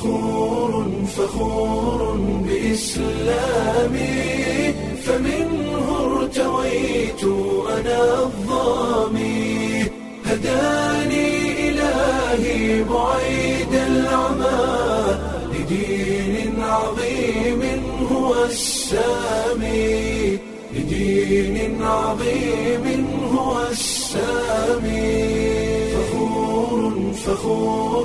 فخور فخور بإسلامي فمنه ارتويت أنا الظامي هداني إلهي بعيد العمى لدين عظيم هو السامي لدين عظيم هو السامي فخور فخور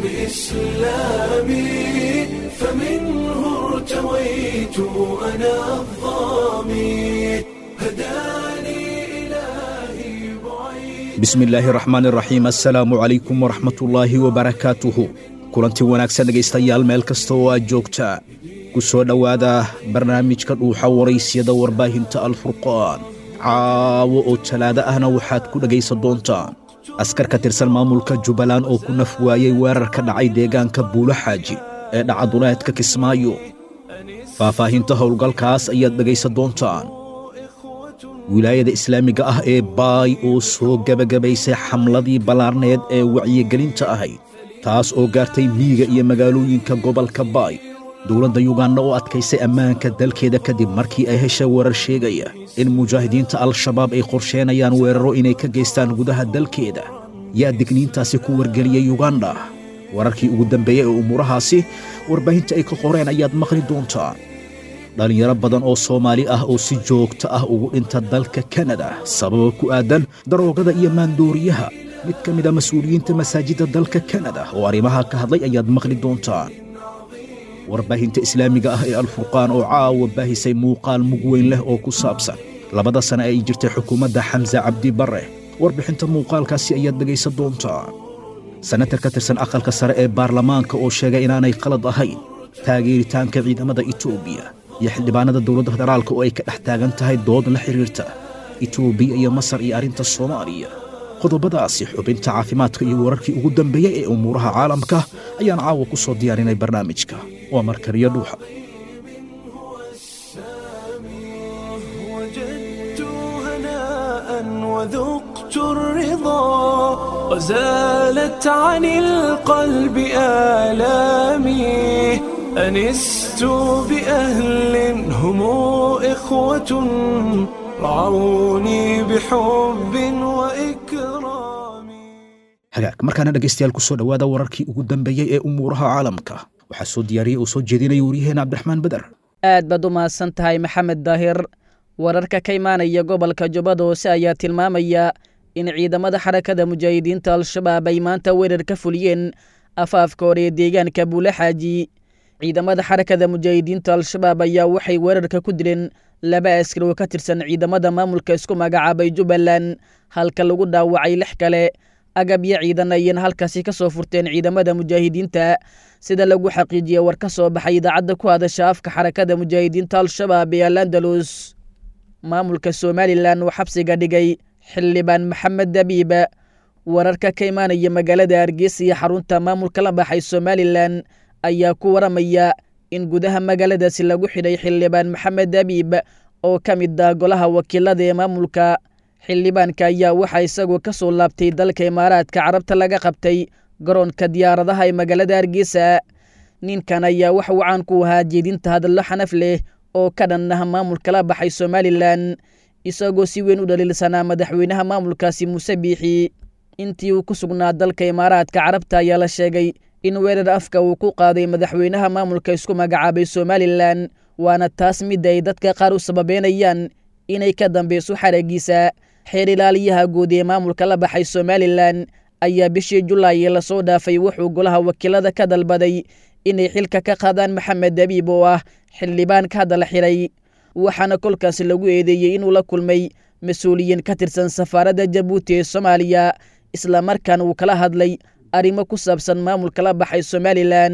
بإسلامي فمنه ارتويت أنا الظامي هداني إلهي بعيد bismi illaahi raxmaan raxiim assalaamu calaykum waraxmatullaahi wabarakaatuhu kulanti wanaagsan dhegaystayaal meel kasta oo aad joogtaa ku soo dhowaada barnaamijka dhuuxa waraysyada warbaahinta alfurqaan caawo oo talaado ahna waxaad ku dhegaysan doontaan askar ka tirsan maamulka jubbaland oo ku naf waayey weerar ka dhacay deegaanka buulo xaaji ee dhacaduleedka kismaayo faahfaahinta howlgalkaas ayaad dhegaysan doontaan wilaayada islaamiga ah ee baay oo soo gebagabaysay xamladii ballaarneed ee wacyigelinta ahayd taas oo gaartay miyiga iyo magaalooyinka gobolka baay dowladda yuganda oo adkaysay ammaanka dalkeeda kadib markii ay heshay warar sheegaya in mujaahidiinta al-shabaab ay qorsheenayaan weeraro inay ka geystaan gudaha dalkeeda yaa digniintaasi ku wargeliyey yuganda wararkii ugu dambeeyey ee umuurahaasi warbaahinta ay ka qoreen ayaad maqli doontaan dhallinyaro badan oo soomaali ah oo si joogto ah ugu dhinta dalka kanada sababa ku aadan daroogada iyo maandooriyaha mid ka mida mas-uuliyiinta masaajidda dalka kanada oo arrimaha ka hadlay ayaad maqli doontaan warbaahinta islaamiga ah ee alfurqaan oo caawa baahisay muuqaal mug weyn leh oo ku saabsan labada sane ay jirtay xukuumadda xamse cabdi barre warbixinta muuqaalkaasi ayaad dhegaysan doontaan senatar ka tirsan aqalka sare ee baarlamaanka oo sheegay inaanay qalad ahayn taageeritaanka ciidamada etoobiya iyo xildhibaanada dowladda federaalka oo ay ka dhex taagan tahay dood la xidhiirta etoobiya iyo masar iyo arrinta soomaaliya qodobadaasi xubinta caafimaadka iyo wararkii ugu dambeeyey ee umuuraha caalamka ayaan caawa ku soo diyaarinay barnaamijka waa markariyo dhuuxa وجدت هناء وذقت الرضا وزالت عن القلب آلامي أنست بأهل هم إخوة رعوني بحب وإكرام hagaag markaana dhegaystayaal ku soo dhowaada wararkii ugu dambeeyey ee umuuraha caalamka waxaa soo diyaariyey oo soo jeedinaya waryaheena cabdiraxmaan beder aad baad u mahadsan tahay maxamed daahir wararka ka imaanaya gobolka jubbada hoose ayaa tilmaamaya in ciidamada xarakada mujaahidiinta al-shabaab ay maanta weerar ka fuliyeen afaafka hore ee deegaanka buule xaaji ciidamada xarakada mujaahidiinta al-shabaab ayaa waxay weerarka ku dileen laba askari oo ka tirsan ciidamada maamulka isku magacaabay jubbaland halka lagu dhaawacay lix kale agabyo ciidan ayayna halkaasi ka soo furteen ciidamada mujaahidiinta sida lagu xaqiijiyey war ka soo baxay idaacadda ku hadasha afka xarakada mujaahidiinta al-shabaab ee alandalus maamulka somalilan oo xabsiga dhigay xildhibaan maxamed dabiib wararka ka imaanaya magaalada hargeysa iyo xarunta maamulka la baxay somalilan ayaa ku waramaya in gudaha magaaladaasi lagu xidhay xildhibaan maxamed dabiib oo ka mid ah golaha wakiilada ee maamulka xildhibaanka ayaa waxaa isagoo ka soo laabtay dalka imaaraadka carabta laga qabtay garoonka diyaaradaha ee magaalada hargeysa ninkan ayaa wax uu caan ku ahaa jeedinta hadallo xanaf leh oo ka dhan ah maamulka la baxay somalilan isagoo si weyn u dhaliilsanaa madaxweynaha maamulkaasi muuse biixi intii uu ku sugnaa dalka imaaraadka carabta ayaa la sheegay in weerar afka uu ku qaaday madaxweynaha maamulka isku magacaabay somalilan waana taas mid ay dadka qaar u sababeynayaan inay ka dambeyso xaragiisa xeer ilaaliyaha guud ee maamulka la baxay somalilan ayaa bishii julaay lasoo dhaafay wuxuu golaha wakiilada ka dalbaday inay xilka ka qaadaan maxamed dabiib oo ah xildhibaan ka hadal xiray waxaana kolkaasi lagu eedeeyey inuu la kulmay mas-uuliyiin ka tirsan safaaradda jabuuti ee soomaaliya islamarkaana uu kala hadlay arrimo ku saabsan maamulka la baxay somalilan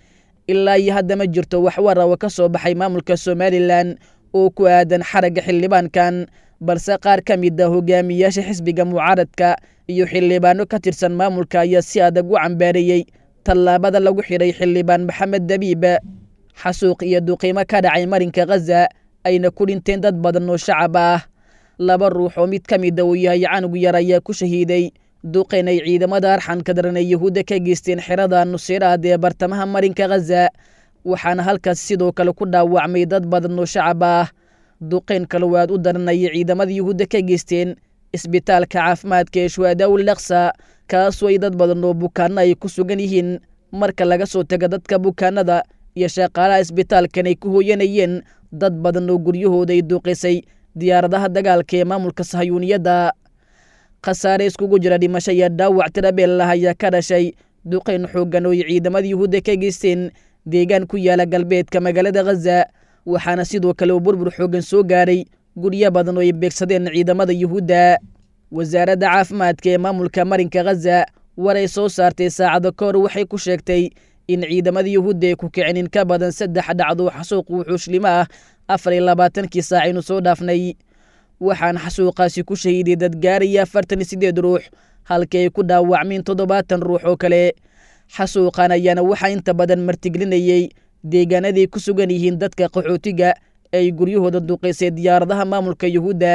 ilaa iyo hadda ma jirto wax warawa ka soo baxay maamulka somalilan oo ku aadan xaragga xildhibaankan balse qaar ka mid a hogaamiyaasha xisbiga mucaaradka iyo xildhibaano ka tirsan maamulka ayaa si adag u cambaareeyey tallaabada lagu xidhay xildhibaan maxamed dabiib xasuuq iyo duqiimo ka dhacay marinka khaza ayna ku dhinteen dad badan oo shacab ah laba ruux oo mid ka mida uu yahay canug yar ayaa ku shahiiday duqeyn ay ciidamada arxanka daran ee yuhuudda ka geysteen xerada nuseyraad ee bartamaha marinka khaza waxaana halkaas sidoo kale ku dhaawacmay dad badan oo shacab ah duqeyn kale waad u daranayay ciidamada yuhuudda ka geysteen isbitaalka caafimaadka ee shuhadaawul laksa kaasoo ay dad badan oo bukaano ay ku sugan yihiin marka laga soo taga dadka bukaanada iyo shaqaalaha isbitaalkan ay ku hooyanayeen dad badan oo guryahooda ay duuqisay diyaaradaha dagaalka ee maamulka sahayuuniyadda khasaare iskugu jira dhimasho iyo dhaawac tirabeellah ayaa ka dhashay duqeyn xooggan oo ay ciidamada yuhuudda ka geysteen deegaan ku yaala galbeedka magaalada khaza waxaana sidoo kale uu burbur xooggan soo gaadhay guryo badan oo ay beegsadeen ciidamada yuhuudda wasaaradda caafimaadka ee maamulka marinka khaza war ay soo saartay saacado ka hor waxay ku sheegtay in ciidamada yuhuudda ay ku kicin in ka badan saddex dhacdo xasuuq wuxuushlimo ah afar iyo labaatankii saacaynu soo dhaafnay waxaana xasuuqaasi ku shahiiday dad gaaraya afartan iyo siddeed ruux halkii ay ku dhaawacmeen toddobaatan ruux oo kale xasuuqan ayaana waxaa inta badan martiglinayey deegaanaday ku sugan yihiin dadka qaxootiga ee ay guryahooda duqaysay diyaaradaha maamulka yuhuudda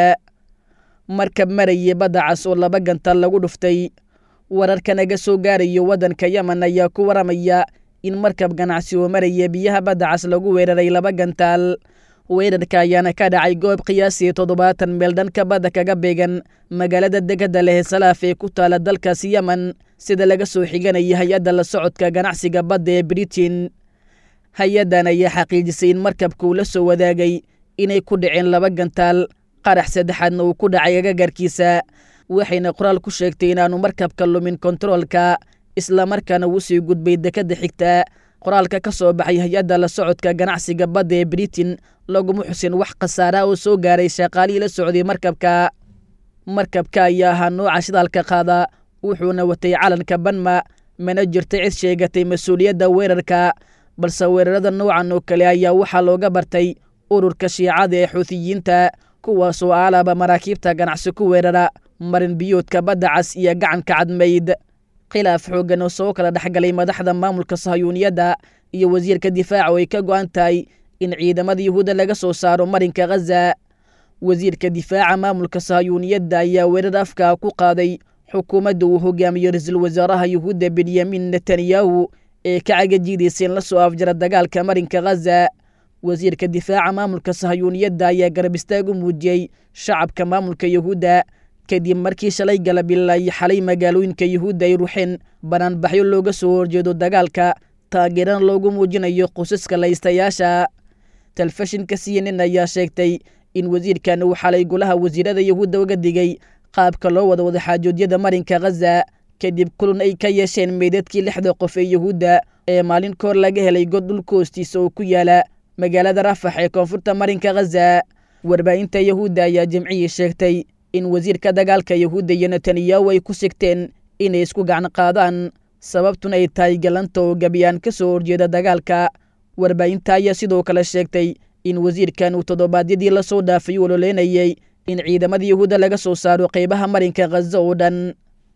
markab marayay badda cas oo laba gantaal lagu dhuftay wararka naga soo gaarayo waddanka yemen ayaa ku waramaya in markab ganacsi oo maraya biyaha badda cas lagu weeraray laba gantaal weerarka ayaana ka dhacay goob qiyaasii toddobaatan meel dhanka badda kaga beegan magaalada degada leh salaaf ee ku taala dalkaasi yemen sida laga soo xiganaya hay-adda la socodka ganacsiga badda ee britain hay-addan ayaa xaqiijisay in markabka uu la soo wadaagay inay ku dhaceen laba gantaal qarax saddexaadna uu ku dhacay agagarkiisa waxayna qoraal ku sheegtay inaanu markabka lumin kontaroolka islamarkaana uu sii gudbay dekadda xigta qoraalka ka soo baxay hay-adda la socodka ganacsiga badda ee britain laguma xusin wax khasaara oo soo gaaray shaqaalihii la socday markabka markabka ayaa ahaa nooca shidaalka qaada wuxuuna watay calanka banma mana jirta cid sheegatay mas-uuliyadda weerarka balse weerarada noocan oo kale ayaa waxaa looga bartay ururka shiicada ee xuutiyiinta kuwaasoo aalaaba maraakiibta ganacsi ku weerara marin biyoodka badda cas iyo gacanka cadmayd khilaaf xooggan oo soo kala dhexgalay madaxda maamulka sahayuuniyadda iyo wasiirka difaaca oo ay ka go'an tahay in ciidamada yuhuudda laga soo saaro marinka khaza wasiirka difaaca maamulka sahayuuniyadda ayaa weerar afka ku qaaday xukuumadda uu hogaamiyo ra-iisul wasaaraha yuhuudda benyamin netanyahu ee ka cagajiidaysa in la soo afjara dagaalka marinka khaza wasiirka difaaca maamulka sahayuuniyadda ayaa garab istaag u muujiyey shacabka maamulka yuhuudda kadib markii shalay galabila iyo xalay magaalooyinka yuhuudda ay ruuxeen banaanbaxyo looga soo horjeedo dagaalka taageerana loogu muujinayo qosaska laystayaasha telefishinka c n n ayaa sheegtay in wasiirkan uu xalay golaha wasiirada yuhuudda uga digay qaabka loo wada wada xaajoodyada marinka khaza kadib kulun ay ka yeesheen meydadkii lixda qof ee yuhuudda ee maalin kahor laga helay god dhulka hoostiisa oo ku yaala magaalada rafax ee koonfurta marinka khaza warbaahinta yuhuudda ayaa jimcihii sheegtay in wasiirka dagaalka yuhuudda iyo netanyahu ay ku sigteen inay isku gacan qaadaan sababtuna ay tahay galanta oo gebiyaan ka soo horjeeda dagaalka warbaahinta ayaa sidoo kale sheegtay in wasiirkan uu toddobaadyadii la soo dhaafay u ololeynayay in ciidamada yuhuudda laga soo saaro qaybaha marinka khaza oo dhan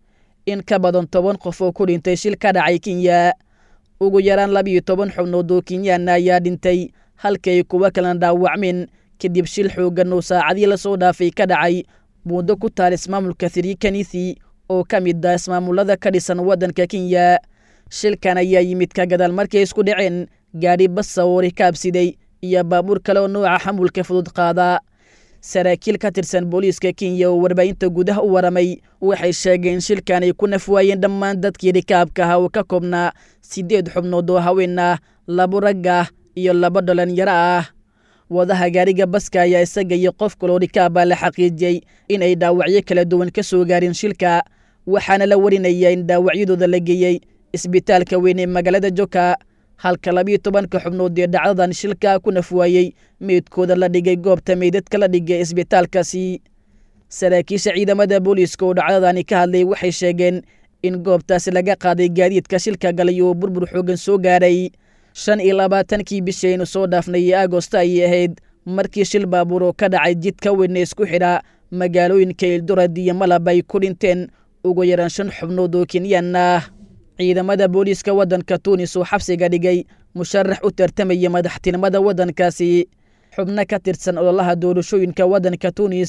in ka badan toban qof oo ku dhintay shil ka dhacay kenya ugu yaraan labiiyo toban xubnood oo kenyaana ayaa dhintay halka ay kuwo kalena dhaawacmeen kadib shil xooggan oo saacadii la soo dhaafay ka dhacay muddo ku taal ismaamulka thirikanisi oo ka mid ah ismaamulada ka dhisan waddanka kenya shilkan ayaa yimid ka gadaal markay isku dhaceen gaadhi basa oo rikaabsiday iyo baabuur kale oo nooca xamulka fudud qaada saraakiil ka tirsan booliiska kenya oo warbaahinta gudaha u waramay waxay sheegeen shilkan ay ku nafwaayeen dhammaan dadkii rikaabka ahaa oo ka koobnaa siddeed xubnood oo haween ah labo rag ah iyo labo dhalinyaro ah wadaha gaariga baska ayaa isaga iyo qof kaloo rikaaba la xaqiijiyey in ay dhaawacyo kala duwan ka soo gaareen shilka waxaana la warinayaa in dhaawacyadooda la geeyey isbitaalka weyn ee magaalada joka halka labiiyo tobanka xubnood ee dhacdadan shilka ku nafwaayey meydkooda la dhigay goobta meydadka la dhigay isbitaalkaasi saraakiisha ciidamada booliiska oo dhacdadani ka hadlay waxay sheegeen in goobtaasi laga qaaday gaadiidka shilka galay oo burbur xoogan soo gaaray shan iyo labaatankii bishii aynu soo dhaafnay ee agosto ayay ahayd markii shil baabuur oo ka dhacay jidka weyn ee isku xidha magaalooyinka ildurad iyo malab ay ku dhinteen ugu yaraan shan xubnood oo kenyan ah ciidamada booliiska waddanka tuunis oo xabsiga dhigay musharax u tartamaya madaxtinimada waddankaasi xubno ka tirsan ololaha doorashooyinka waddanka tuunis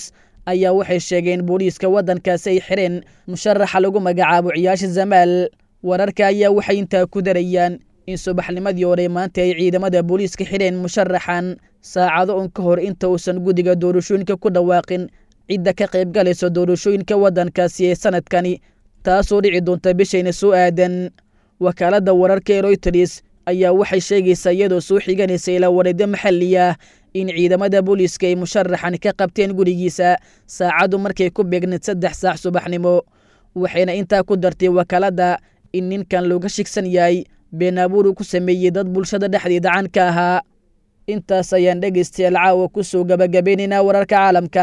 ayaa waxay sheegeen booliiska waddankaasi ay xireen musharaxa lagu magacaabo ciyaasha zamaal wararka ayaa waxay intaa ku darayaan in subaxnimadii hore maanta ay ciidamada booliiska xidheen musharaxan saacado un ka hor inta uusan guddiga doorashooyinka ku dhawaaqin cidda ka qayb galayso doorashooyinka waddankaasi ee sanadkani taasoo dhici doonta bishayna soo aadan wakaaladda wararka ee royters ayaa waxay sheegaysaa iyadoo soo xiganaysa ilaa wareedyo maxalli ah in ciidamada booliiska ay musharaxan ka qabteen gurigiisa saacadu markay ku beegneed saddex saac subaxnimo waxayna intaa ku dartay wakaaladda in ninkan looga shigsan yahay been abuur uu ku sameeyey dad bulshada dhexdeeda caan ka ahaa intaas ayaan dhegaystayaal caawa ku soo gabagabeynaynaa wararka caalamka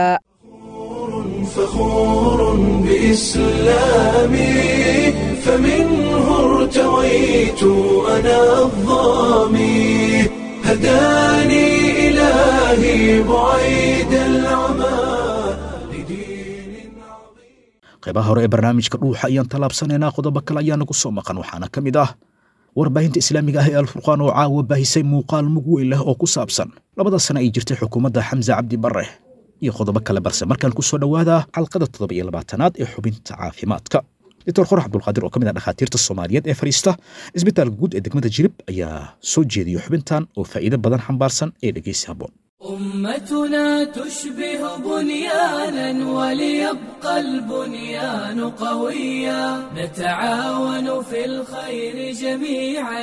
فخور بإسلامي فمنه ارتويت أنا الظامي هداني إلهي بعيد العمى لدين عظيم qaybaha hore ee barnaamijka dhuuxa ayaan tallaabsanaynaa qodobo kale ayaa nagu soo maqan waxaana ka mid ah warbaahinta islaamiga ah ee alfurqaan oo caawa baahisay muuqaal mug weyn leh oo ku saabsan labada sane ay jirtay xukuumadda xamse cabdi barre iyo qodobo kale balse markaan ku soo dhowaada xalqada toddoba iyo labaatanaad ee xubinta caafimaadka doctor qorax cabdulqaadir oo ka mid ah dhakhaatiirta soomaaliyeed ee fadhiista isbitaalka guud ee degmada jirib ayaa soo jeediya xubintan oo faa'iido badan xambaarsan ee dhegeysi habboon أمتنا تشبه بنيانا وليبقى البنيان قويا نتعاون في الخير جميعا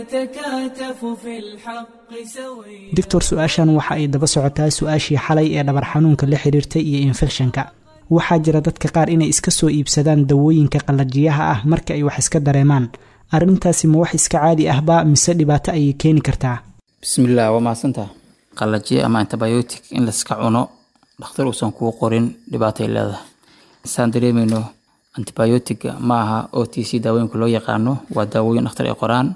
نتكاتف في الحق سويا doctor su-aashan waxa ay daba socotaa su-aashii xalay ee dhabar xanuunka la xiriirtay iyo infekshanka waxaa jira dadka qaar inay iska soo iibsadaan dawooyinka qallajiyaha ah marka ay wax iska dareemaan arrintaasi ma wax iska caadi ahba mise dhibaato ayay keeni kartaa bismillaah waa mahadsantaha qallajiye ama antibiotic in layska cuno dhakhtar uusan kuu qorin dhibaatay leedahay saan dareemayno antibiotic ma aha o t c daawooyinka loo yaqaano waa daawooyin dhakhtar ay qoraan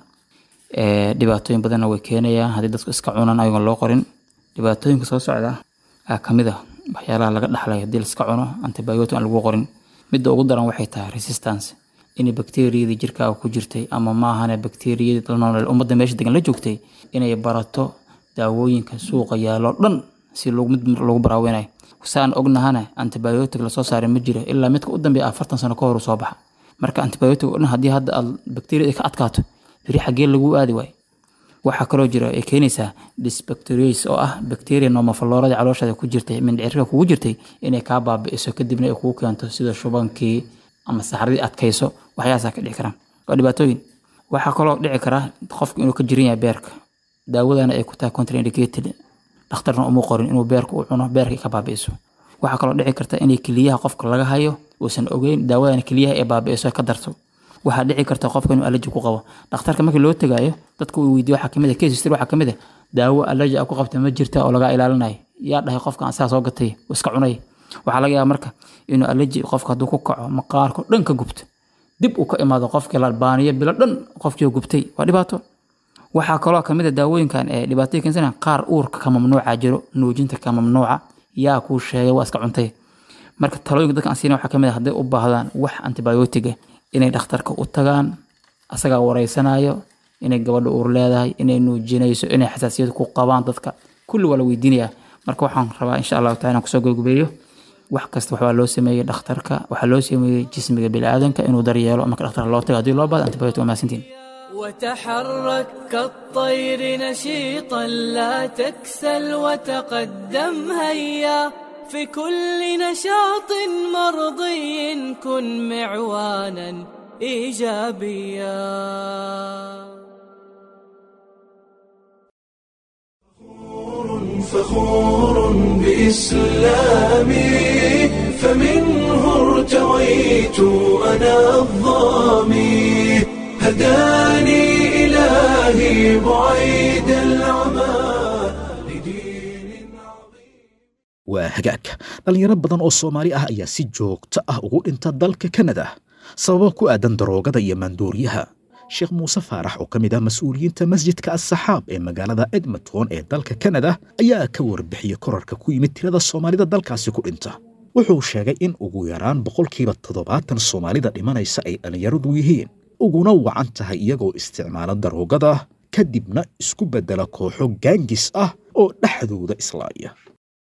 ee dhibaatooyin badanna way keenayaan haddii dadku iska cunaan ayagoon loo qorin dhibaatooyinka soo socda aa kamid ah waxyaalaha laga dhaxlay haddii laiska cuno antibiotic aan lagu qorin midda ugu daran waxay tahay resistance inay bakteriyadii jirkaaga ku jirtay ama maahane bakteriyadii dalnool ummadda meesha degan la joogtay inay barato daawooyinka suuqa yaaloo dhan si lagu- mid lagu baraaweynayo saan ognahana antibiotic lasoo saaray ma jiro ilaa midka u dambeeya afartan sano ka hor uu soo baxa marka antibiotic oo dhan haddii hadda aad bakteriyada ay ka adkaato beri xaggee lagu aadi waayo waxaa kaloo jira ay keenaysaa dysbacteriase oo ah bacteria nomoflorada calooshaada ku jirtay mindhicirka kugu jirtay inay kaa baabi'iso kadibna ay kugu keento sida shubankii ama saxradii adkayso waxyaasaa ka dhici karaan waa dhibaatooyin waxaa kaloo dhici kara qofku inuu ka jiran yahay beerka daawadana ay ku tahay contraindicated dhakhtarna uma qorin inuu beerka u cuno beerka ay ka baabi'iso waxaa kaloo dhici karta inay keliyaha qofka laga hayo uusan ogeyn daawadana keliyaha ay baabi'iso ay ka darto waxaa dhici karta qofka inuu allergy ku qabo dhakhtarka markii loo tagaayo dadku uu weydiiyo waxaa kamid ah case history waxaa kamid ah daawo allergy ah ku qabta ma jirta oo laga ilaalinayo yaa dhahay qofka aan saa soo gatay oo iska cunay waxaa laga yaabaa marka inuu allergy qofka hadduu ku kaco maqaarko dhan ka gubto dib uu ka imaado qofkii la baaniyo bilo dhan qofkii oo gubtay waa dhibaato waxaa kaloo kamid a daawooyinkan ee dhibaatooyin keensana qaar uurka ka mamnuuca jiro nuujinta ka mamnuuca yaa kuu sheegay waa iska cuntay marka talooyinka dadka aan siina waxaa kamid a hadday u baahdaan wax antibiotic ah inay dhakhtarka u tagaan asagaa wareysanayo inay gabadha uur leedahay inay nuujinayso inay xasaasiyad ku qabaan dadka kulli waa la weydiinayaa marka waxaan rabaa insha allahu taala inaan kusoo gabagabeeyo wax kasta waxbaa loo sameeyey dhakhtarka waxaa loo sameeyey jismiga biniaadanka inuu daryeelo marka dhakhtarka loo tago haddii loo baahdo antibiotic waa mahadsantiin وتحرك كالطير نشيطا لا تكسل وتقدم هيا في كل نشاط مرضي كن معوانا ايجابيا فخور بإسلامي فمنه ارتويت أنا الظامي هداني إلهي بعيد العمى لدين عظيم waa hagaag dhallinyaro badan oo soomaali ah ayaa si joogto ah ugu dhinta dalka kanada sababo ku aadan daroogada iyo maandooriyaha sheekh muuse faarax oo ka mid ah mas-uuliyiinta masjidka assaxaab ee magaalada edmonton ee dalka kanada ayaa ka warbixiyey korarka ku yimid tirada soomaalida dalkaasi ku dhinta wuxuu sheegay in ugu yaraan boqolkiiba toddobaatan soomaalida dhimanaysa ay dhallinyaradu yihiin uguna wacan tahay iyagoo isticmaala daroogada kadibna isku beddela kooxo gaangis ah oo dhexdooda islaaya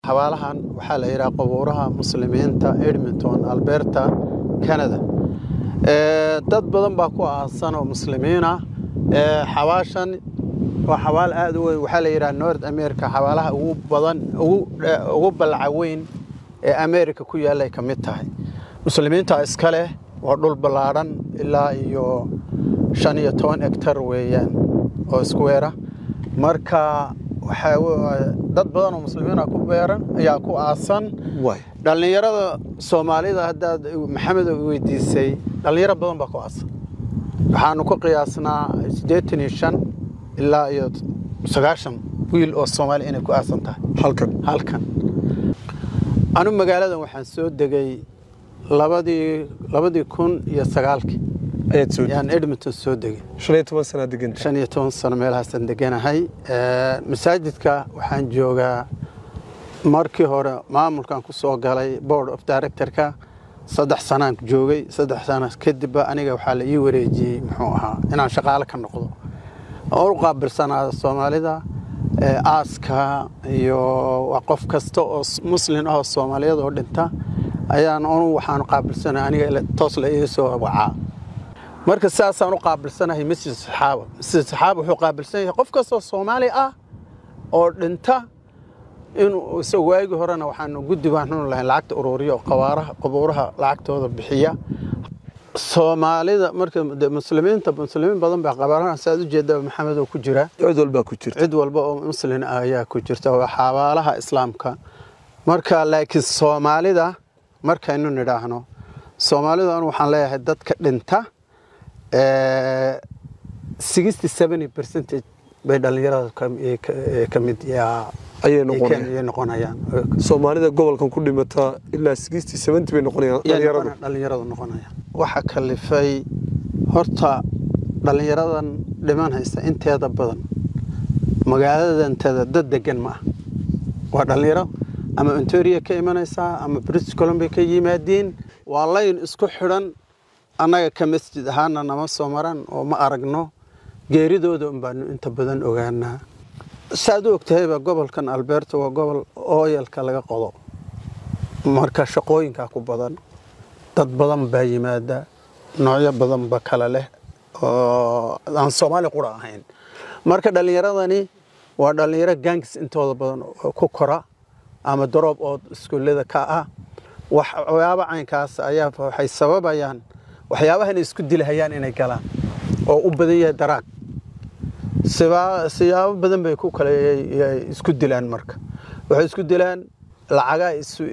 xabaalahan waxaa la yidhaha qubuuraha muslimiinta edmonton alberta canada dad badan baa ku aasan oo muslimiina xabaashan waa xabaal aad u weyn waxaa la yidhaha north america xabaalaha ugu badan ugu ballaca weyn ee america ku yaallay ka mid tahay muslimiinta iska leh waa dhul ballaadhan ilaa iyo shan iyo toban hegtar weeyaan oo iskuweera marka waxaa dad badan oo muslimiina ku beeran ayaa ku aasan dhallinyarada soomaalida haddaad maxamed weydiisay dhallinyaro badan baa ku aasan waxaanu ku qiyaasnaa siddeetan iyo shan ilaa iyo sagaashan wiil oo soomaali inay ku aasan tahay halkan halkan anu magaaladan waxaan soo degay labadii labadii kun iyo sagaalkii ayaad soo yaan edmonton soo degay shan iyo toban sanaa deganta shan iyo toban sano meelahaasaan deganahay masaajidka waxaan joogaa markii hore maamulkan ku soo galay board of directorka saddex sanaan joogay saddex sana kadibba aniga waxaa la ii wareejiyey muxuu ahaa inaan shaqaale ka noqdo oo u qaabilsanaada soomaalida aaska iyo qof kasta oo muslin ahoo soomaaliyad oo dhinta ayaan anu waxaan qaabilsanay aniga toos la ii soo wacaa marka sidaasaan u qaabilsanahay masjid saxaaba masjid saxaaba wuxuu qaabilsan yahay qof kastoo soomaali ah oo dhinta inuu isaga waagii horena waxaanu guddi baan xun lahayn lacagta ururiya oo qabaaraha qabuuraha lacagtooda bixiya soomaalida marka muslimiinta muslimiin badan baa qabaaraha saad u jeeda maxamed oo ku jira cid walbaa ku jirta cid walba oo muslin ah ayaa ku jirta waa xabaalaha islaamka marka laakiin soomaalida markaynu nidhaahno soomaalidu anu waxaan leeyahay dadka dhinta sixty seventy percentage bay dhallinyarada ka mid ayay ayay noqonayaan soomaalida gobolkan ku dhimata ilaa sixty seventy bay noqonayaan dhalinyaradu dhallinyaradu noqonayaan waxa kalifay horta dhallinyaradan dhiman haysta inteeda badan magaaladanteeda dad degan ma ah waa dhallinyaro ama ontaria ka imanaysaa ama british columbia ka yimaadiin waa layn isku xidhan annaga ka masjid ahaana nama soo maran oo ma aragno geeridooda un baanu inta badan ogaanaa saaad u ogtahayba gobolkan alberta waa gobol ooyalka laga qodo marka shaqooyinkaa ku badan dad badan baa yimaada noocyo badanba kale leh oo aan soomaali qura ahayn marka dhallinyaradani waa dhallinyaro gangis intooda badan ku kora ama daroob oo iskuullada ka ah waxyaaba caynkaas ayaa waxay sababayaan waxyaabahan isku dilahayaan inay galaan oo u badan yahay daraag siyaabo badan bay ku kale isku dilaan marka waxay isku dilaan lacagaa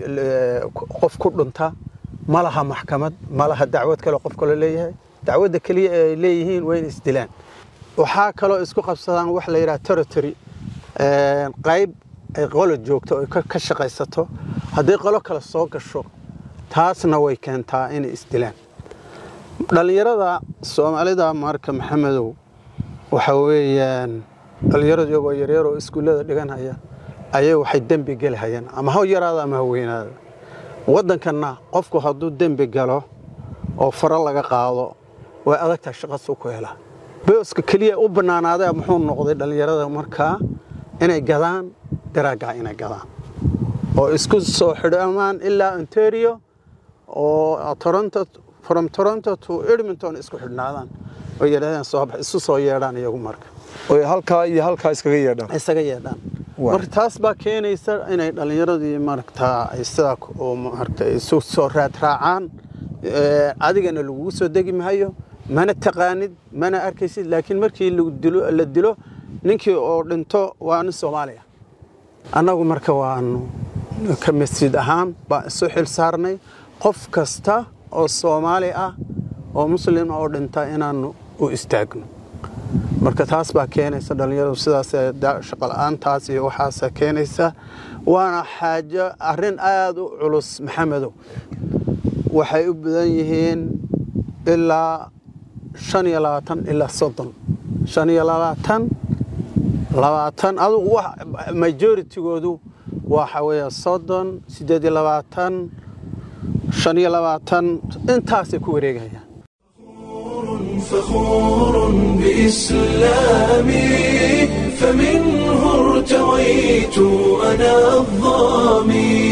qof ku dhunta ma laha maxkamad ma laha dacwad kale qof kale leeyahay dacwadda keliya ay leeyihiin waa in isdilaan waxaa kaloo isku qabsadaan wax la yidhaha territory qayb ay qolo joogto oo ka shaqaysato haddii qolo kale soo gasho taasna way keentaa inay isdilaan dhallinyarada soomaalida marka maxamedow waxa weeyaan dhallinyaradu iyagoo yaryar oo iskuullada dhiganhaya ayay waxay dembi gelihayaan ama ha yaraada ama ha weynaada waddankanna qofku hadduu dembi galo oo faro laga qaado way adagtahay shaqasuu ku helaa booska keliya u bannaanaaday muxuu noqday dhallinyarada markaa inay gadaan daraaggaa inay gadaan oo isku soo xidhamaan ilaa ontario oo toronto from toronto to edmonton isku xidhnaadaan oo yidhahdeen soo bax isu soo yeedhaan iyagu marka oy halkaa iyo halkaa iskaga yeedhaan isaga yeedhaan marka taas baa keenaysa inay dhallinyaradii maragtaa ay sidaa oo maragta isu soo raad raacaan adigana lagugu soo degi mahayo mana taqaanid mana arkaysid laakiin markii la dilo ninkii oo dhinto waa nin soomaali ah annagu marka waanu ka masjid ahaan baan isu xil saarnay qof kasta oo soomaali ah oo muslim oo dhinta inaanu u istaagno marka taas baa keenaysa dhallinyaradu sidaas shaqola'aantaas iyo waxaasa keenaysa waana xaajo arrin aada u culus maxamedow waxay u badan yihiin ilaa shan iyo labaatan ilaa soddon shan iyo labaatan labaatan adugu majoritygoodu waxa weeye soddon siddeed iyo labaatan shan iyo labaatan intaasay ku wareegayaan فخور بإسلامي فمنه ارتويت أنا الظامي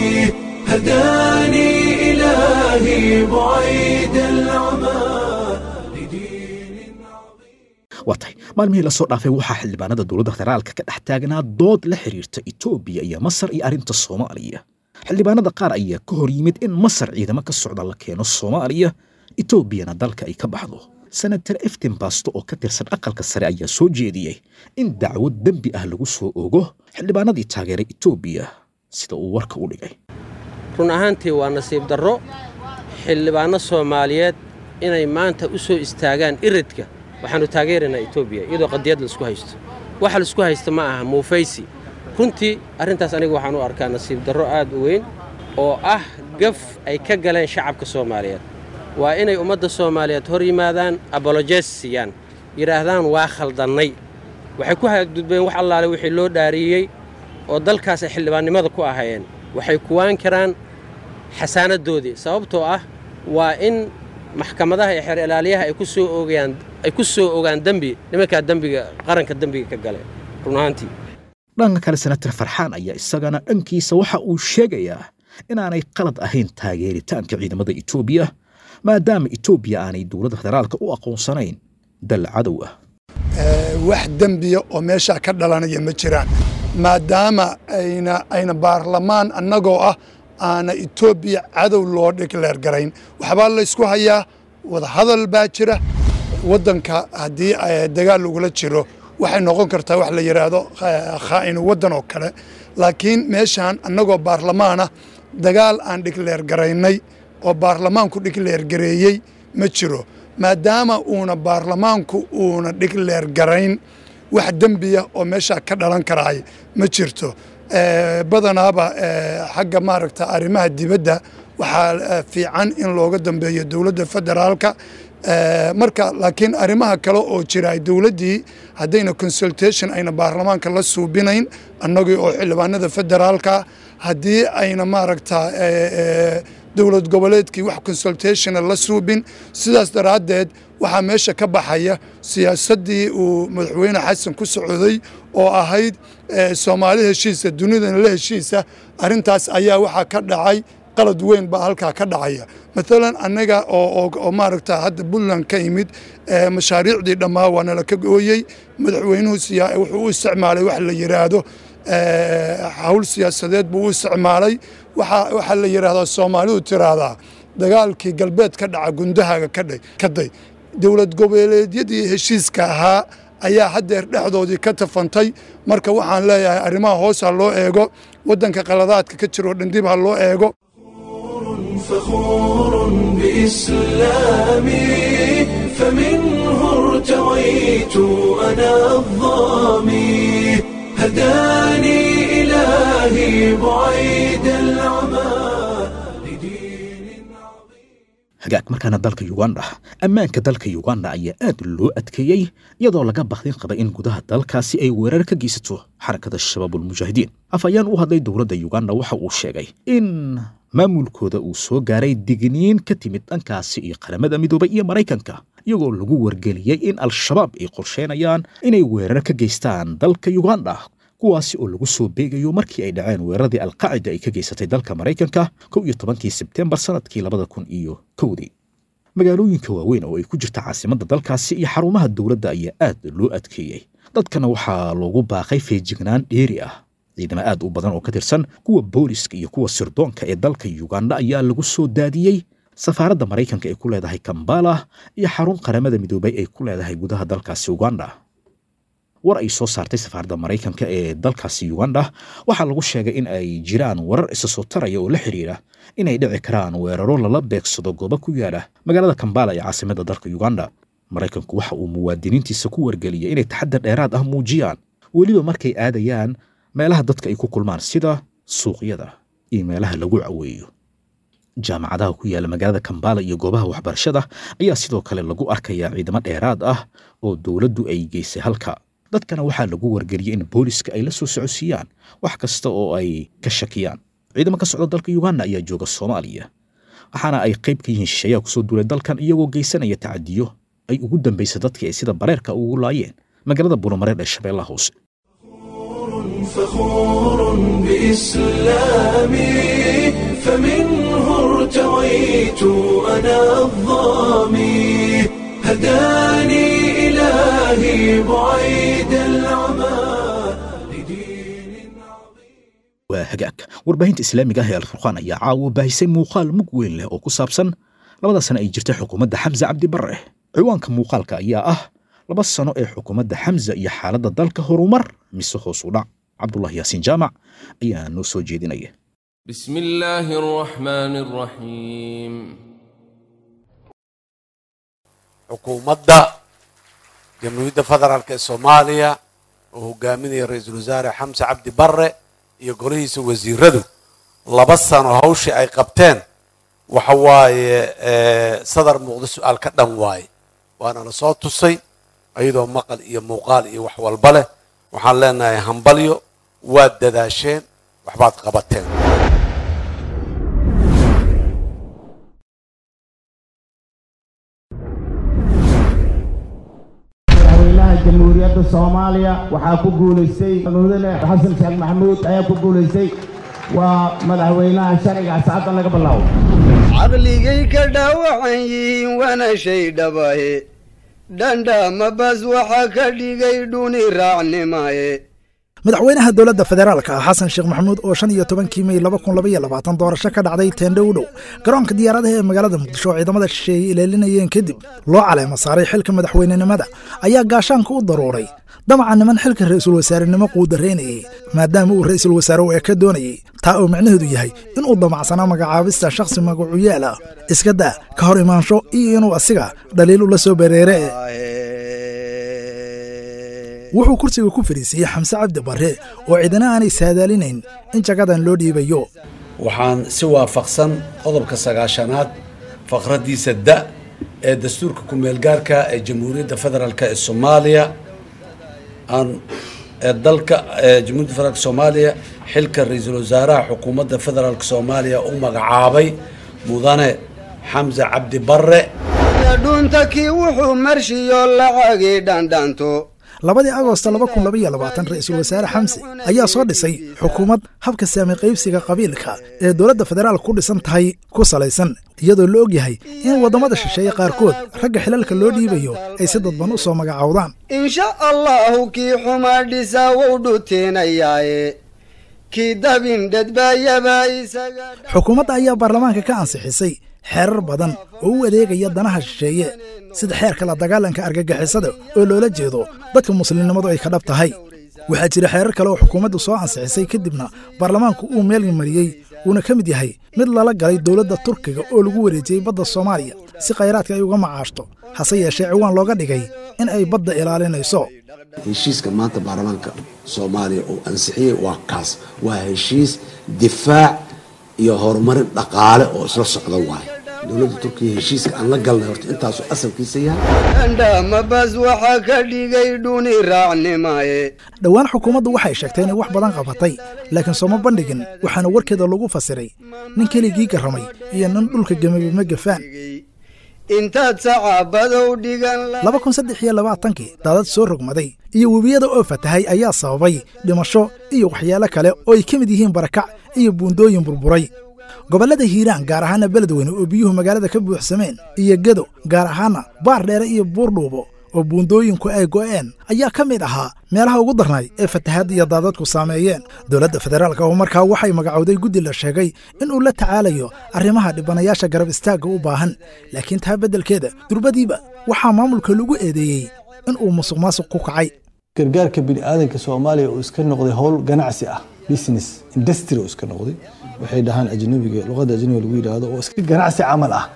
هداني إلهي بعيد العمى لدين waa tahay maalmihii lasoo dhaafay waxaa xildhibaanada dowladda federaalka ka dhex taagnaa dood la xiriirta etoobiya iyo masar iyo arrinta soomaaliya xildhibaanada qaar ayaa ka hor yimid in masar ciidamo ka socda la keeno soomaaliya etoobiyana dalka ay ka baxdo senator eftin basto oo ka tirsan aqalka sare ayaa soo jeediyey in dacwad dembi ah lagu soo ogo xildhibaanadii taageeray etoobiya sida uu warka u dhigay run ahaantii waa nasiib darro xildhibaanno soomaaliyeed inay maanta u soo istaagaan iridka waxaannu taageeraynaa etoobiya iyadoo qadiyad laisku haysto waxa laisku haysta ma aha muufaysi runtii arrintaas aniga waxaan u arkaa nasiib darro aad u weyn oo ah gaf ay ka galeen shacabka soomaaliyeed waa inay ummadda soomaaliyeed hor yimaadaan abolojes siiyaan yidhaahdaan waa khaldannay waxay ku hagudbeen wax allaale wixii loo dhaariyey oo dalkaas ay xildhibaannimada ku ahaayeen waxay kuwaan karaan xasaanadoodii sababtoo ah waa in maxkamadaha iyo xeer ilaaliyaha ay ku soo oogayaan ay ku soo ogaan dembi nimankaa dembiga qaranka dembiga ka gale run ahaantii dhanka kale senator farxaan ayaa isagana dhankiisa waxa uu sheegayaa inaanay qalad ahayn taageeritaanka ciidamada etoobiya maadaama etoobiya aanay dowladda federaalka u aqoonsanayn dal cadow ah wax dembiya oo meeshaa ka dhalanaya ma jiraan maadaama ayna ayna baarlamaan annagoo ah aana etoobiya cadow loo dhikleer garayn waxbaa laysku hayaa wadahadal baa jira waddanka haddii dagaal lagula jiro waxay noqon kartaa wax la yidhaahdo khaa'inu waddan oo kale laakiin meeshaan annagoo baarlamaana dagaal aan dhikleer garaynay oo baarlamaanku dhikleer gareeyey ma jiro maadaama uuna baarlamaanku uuna dhikleer garayn wax dembiya oo meeshaa ka dhalan karaay ma jirto badanaaba xagga maaragta arrimaha dibadda waxaa fiican in looga dambeeyo dowladda federaalka marka laakiin arrimaha kale oo jira dowladdii haddayna consultation ayna baarlamaanka la suubinayn annagii oo xildhibaanada federaalka haddii ayna maaragta dowlad goboleedkii wax consultationa la suubin sidaas daraaddeed waxaa meesha ka baxaya siyaasaddii uu madaxweyne xasan ku socday oo ahayd soomaali heshiisa dunidana la heshiisa arrintaas ayaa waxaa ka dhacay qalad weyn baa halkaa ka dhacaya maalan annaga oo maaragta hadda puntland ka yimid mashaariicdii dhammaa waa nala ka gooyey madaxweynuhu wuxuu u isticmaalay wax la yidhaahdo hawl siyaasadeed buu u isticmaalay waxaa la yidhaahdaa soomaalidu tiraahdaa dagaalkii galbeed ka dhaca gundahaaga ka day dowlad goboleedyadii heshiiska ahaa ayaa haddeer dhexdoodii ka tafantay marka waxaan leeyahay arrimaha hoos ha loo eego waddanka qaladaadka ka jiroo dhandib ha loo eego فخور بإسلامي فمنه ارتويت أنا الظامي هداني إلهي بعيد العمى لدين hagaag markaana dalka yuganda ammaanka dalka yuganda ayaa aad loo adkeeyey iyadoo laga bakdin qaba in gudaha dalkaasi ay weerar ka geysato xarakada shabaabulmujaahidiin afhayaan u hadlay dowladda yuganda waxa uu sheegay in maamulkooda uu soo gaaray digniin ka timid dhankaasi iyo qaramada midoobay iyo maraykanka iyagoo lagu wargeliyey in al-shabaab ay qorsheynayaan inay weerar ka geystaan dalka yuganda kuwaasi oo lagu soo beegayo markii ay dhaceen weeraradii alqaacida ay ka geysatay dalka maraykanka kow iyo tobankii sebtembar sanadkii labada kun iyo kowdii magaalooyinka waaweyn oo ay ku jirta caasimadda dalkaasi iyo xarumaha dowladda ayaa aad loo adkeeyey dadkana waxaa loogu baaqay feejignaan dheeri ah ciidamo aad u badan oo ka tirsan kuwa booliska iyo kuwa sirdoonka ee dalka yuganda ayaa lagu soo daadiyey safaaradda maraykanka ee ku leedahay kambala iyo xarun qaramada midoobay ay ku leedahay gudaha dalkaasi uganda war ay soo saartay safaaradda maraykanka ee dalkaasi uganda waxaa lagu sheegay in ay jiraan warar isa soo taraya oo la xiriira inay dhici karaan weeraro lala beegsado goobo ku yaala magaalada kambala ee caasimadda dalka uganda maraykanku waxa uu muwaadiniintiisa ku wargeliyay inay taxadar dheeraad ah muujiyaan weliba markay aadayaan meelaha dadka ay ku kulmaan sida suuqyada iyo meelaha lagu caweeyo jaamacadaha ku yaala magaalada kambala iyo goobaha waxbarashada ayaa sidoo kale lagu arkayaa ciidamo dheeraad ah oo dowladdu ay geysay halka dadkana waxaa lagu wargeliyey in booliska ay la soo socodsiiyaan wax kasta oo ay ka shakiyaan ciidamo ka socda dalka uganda ayaa jooga soomaaliya waxaana ay qayb ka yihiin shisheeyaha kusoo duulay dalkan iyagoo geysanaya tacadiyo ay ugu dambaysa dadkii ay sida bareerka ugu laayeen magaalada buuramareer ee shabeellaha hoose فخور بإسلامي فمنه ارتويت أنا الظامي هداني إلهي بعيد العمى لدين waa hagaag warbaahinta islaamiga ah ee alfurqaan ayaa caawa baahisay muuqaal mug weyn leh oo ku saabsan labada sano ay jirtay xukuumadda xamse cabdi barre ciwaanka muuqaalka ayaa ah laba sano ee xukuumadda xamse iyo xaaladda dalka horumar mise hoos u dhac cabdullah yaasiin jaamac ayaa noo soo jeedinaya بسم الله الرحمن الرحيم xukuumadda jamhuuriyadda federaalk ee soomaaliya oo hogaaminaya ra-iisul wasaare xamse cabdi barre iyo golihiisa wasiiradu laba sano hawshii ay qabteen waxa waaye sadar muuqda su-aal ka dhan waaye waana la soo tusay iyadoo maqal iyo muuqaal iyo wax walba leh waxaan leenahay hambalyo waad dadaasheen waxbaad qabateen madaxweynaha jamhuuriyadda soomaaliya waxaa ku guulaystay mudane xasan sheekh maxamuud ayaa ku guulaystay waa madaxweynaha sharciga asxaabtan laga bilaabo caqligay ka dhaawacan yihiin waana shay dhabahe dhandhama bas waxa ka dhigay dhuni raacnimaye madaxweynaha dowladda federaalka ah xasan sheekh maxamuud oo shan iyo tobankii mey laba kun labaiyo labaatan doorasho ka dhacday teendho u dhow garoonka diyaaradaha ee magaalada muqdisho oo ciidamada shisheeye ilaalinayeen kadib loo caleema saaray xilka madaxweynenimada ayaa gaashaanka u daruuray damaca niman xilka ra'iisul wasaarenimo quudaraynayay maadaama uu ra'iisul wasaare u eka doonayey taa oo micnaheedu yahay inuu damacsanaa magacaabista shakhsi magacuyaal ah iska daa ka hor imaansho iyo inuu asiga dhaliil ula soo bereere wuxuu kursiga ku fadhiisiiyey xamse cabdi barre oo cidina aanay saadaalinayn in jagadan loo dhiibayo waxaan si waafaqsan qodobka sagaashanaad faqraddiisa da ee dastuurka ku-meelgaarka ee jamhuuriyadda federaalk ee soomaaliya aan ee dalka ee jamhuuriyadda federaalk soomaaliya xilka ra-iisul wasaaraha xukuumadda federaalk soomaaliya u magacaabay mudane xamse cabdi barre dhunta kii wuxuu marshiyo lacagii dhandhanto labadii agoosto laba kun labaiyo labaatan ra'iisul wasaare xamse ayaa soo dhisay xukuumad habka saami qaybsiga qabiilka ee dowladda federaalka ku dhisan tahay ku salaysan iyadoo la og yahay in waddamada shisheeye qaarkood ragga xilalka loo dhiibayo ay si dadban u soo magacaawdaan insha allahu kii xumaa dhisaa wou dhuteenayaaye kii dabin dhedbaayaba isaga xukuumadda ayaa baarlamaanka ka ansixisay xeerar badan oo u adeegaya danaha shisheeye sida xeerka la dagaalanka argagixisada oo loola jeedo dadka muslimnimadu ay ka dhab tahay waxaa jira xeerar kale oo xukuumaddu soo ansixisay kadibna baarlamaanku uu meel mariyey uuna ka mid yahay mid lala galay dowladda turkiga oo lagu wareejiyey badda soomaaliya si khayraadka ay uga macaashto hase yeeshee ciwaan looga dhigay in ay badda ilaalinayso heshiiska maanta baarlamaanka soomaaliya uu ansixiyey waa kaas waa heshiis difaac iyo horumarin dhaqaale oo isla socda waaye dowladda turkiya heshiiska aan la galnay horta intaasuu asalkiisa yahay dhandhama bas waxa ka dhigay dhuni raacnimaye dhowaan xukuumaddu waxay sheegtay inay wax badan qabatay laakiin sooma bandhigin waxaana warkeeda lagu fasiray nin keligii garramay iyo nin dhulka gemaba ma gafaan intaad sacaabadow dhigan laba kun saddex iyo labaatankii daadad soo rogmaday iyo webiyada oo fatahay ayaa sababay dhimasho iyo waxyaalo kale oo ay ka mid yihiin barakac iyo buundooyin burburay gobollada hiiraan gaar ahaana beledweyne oo biyuhu magaalada ka buuxsameen iyo gedo gaar ahaana baar dheere iyo buurdhuubo oo buundooyinku ay go'een ayaa ka mid ahaa meelaha ugu darnay ee fatahaadda iyo daadadku saameeyeen dowladda federaalka oo markaa waxay magacowday guddi la sheegay in uu la tacaalayo arrimaha dhibanayaasha garab istaagga u baahan laakiin taa beddelkeeda durbadiiba waxaa maamulka lagu eedeeyey in uu musuq maasuq ku kacay gargaarka bini'aadanka soomaaliya uu iska noqday howl ganacsi ah business industry uu iska noqday waxay dhahaan ajnabiga luqadda ajnabiga lagu yidhaahdo oo iska ganacsi camal ah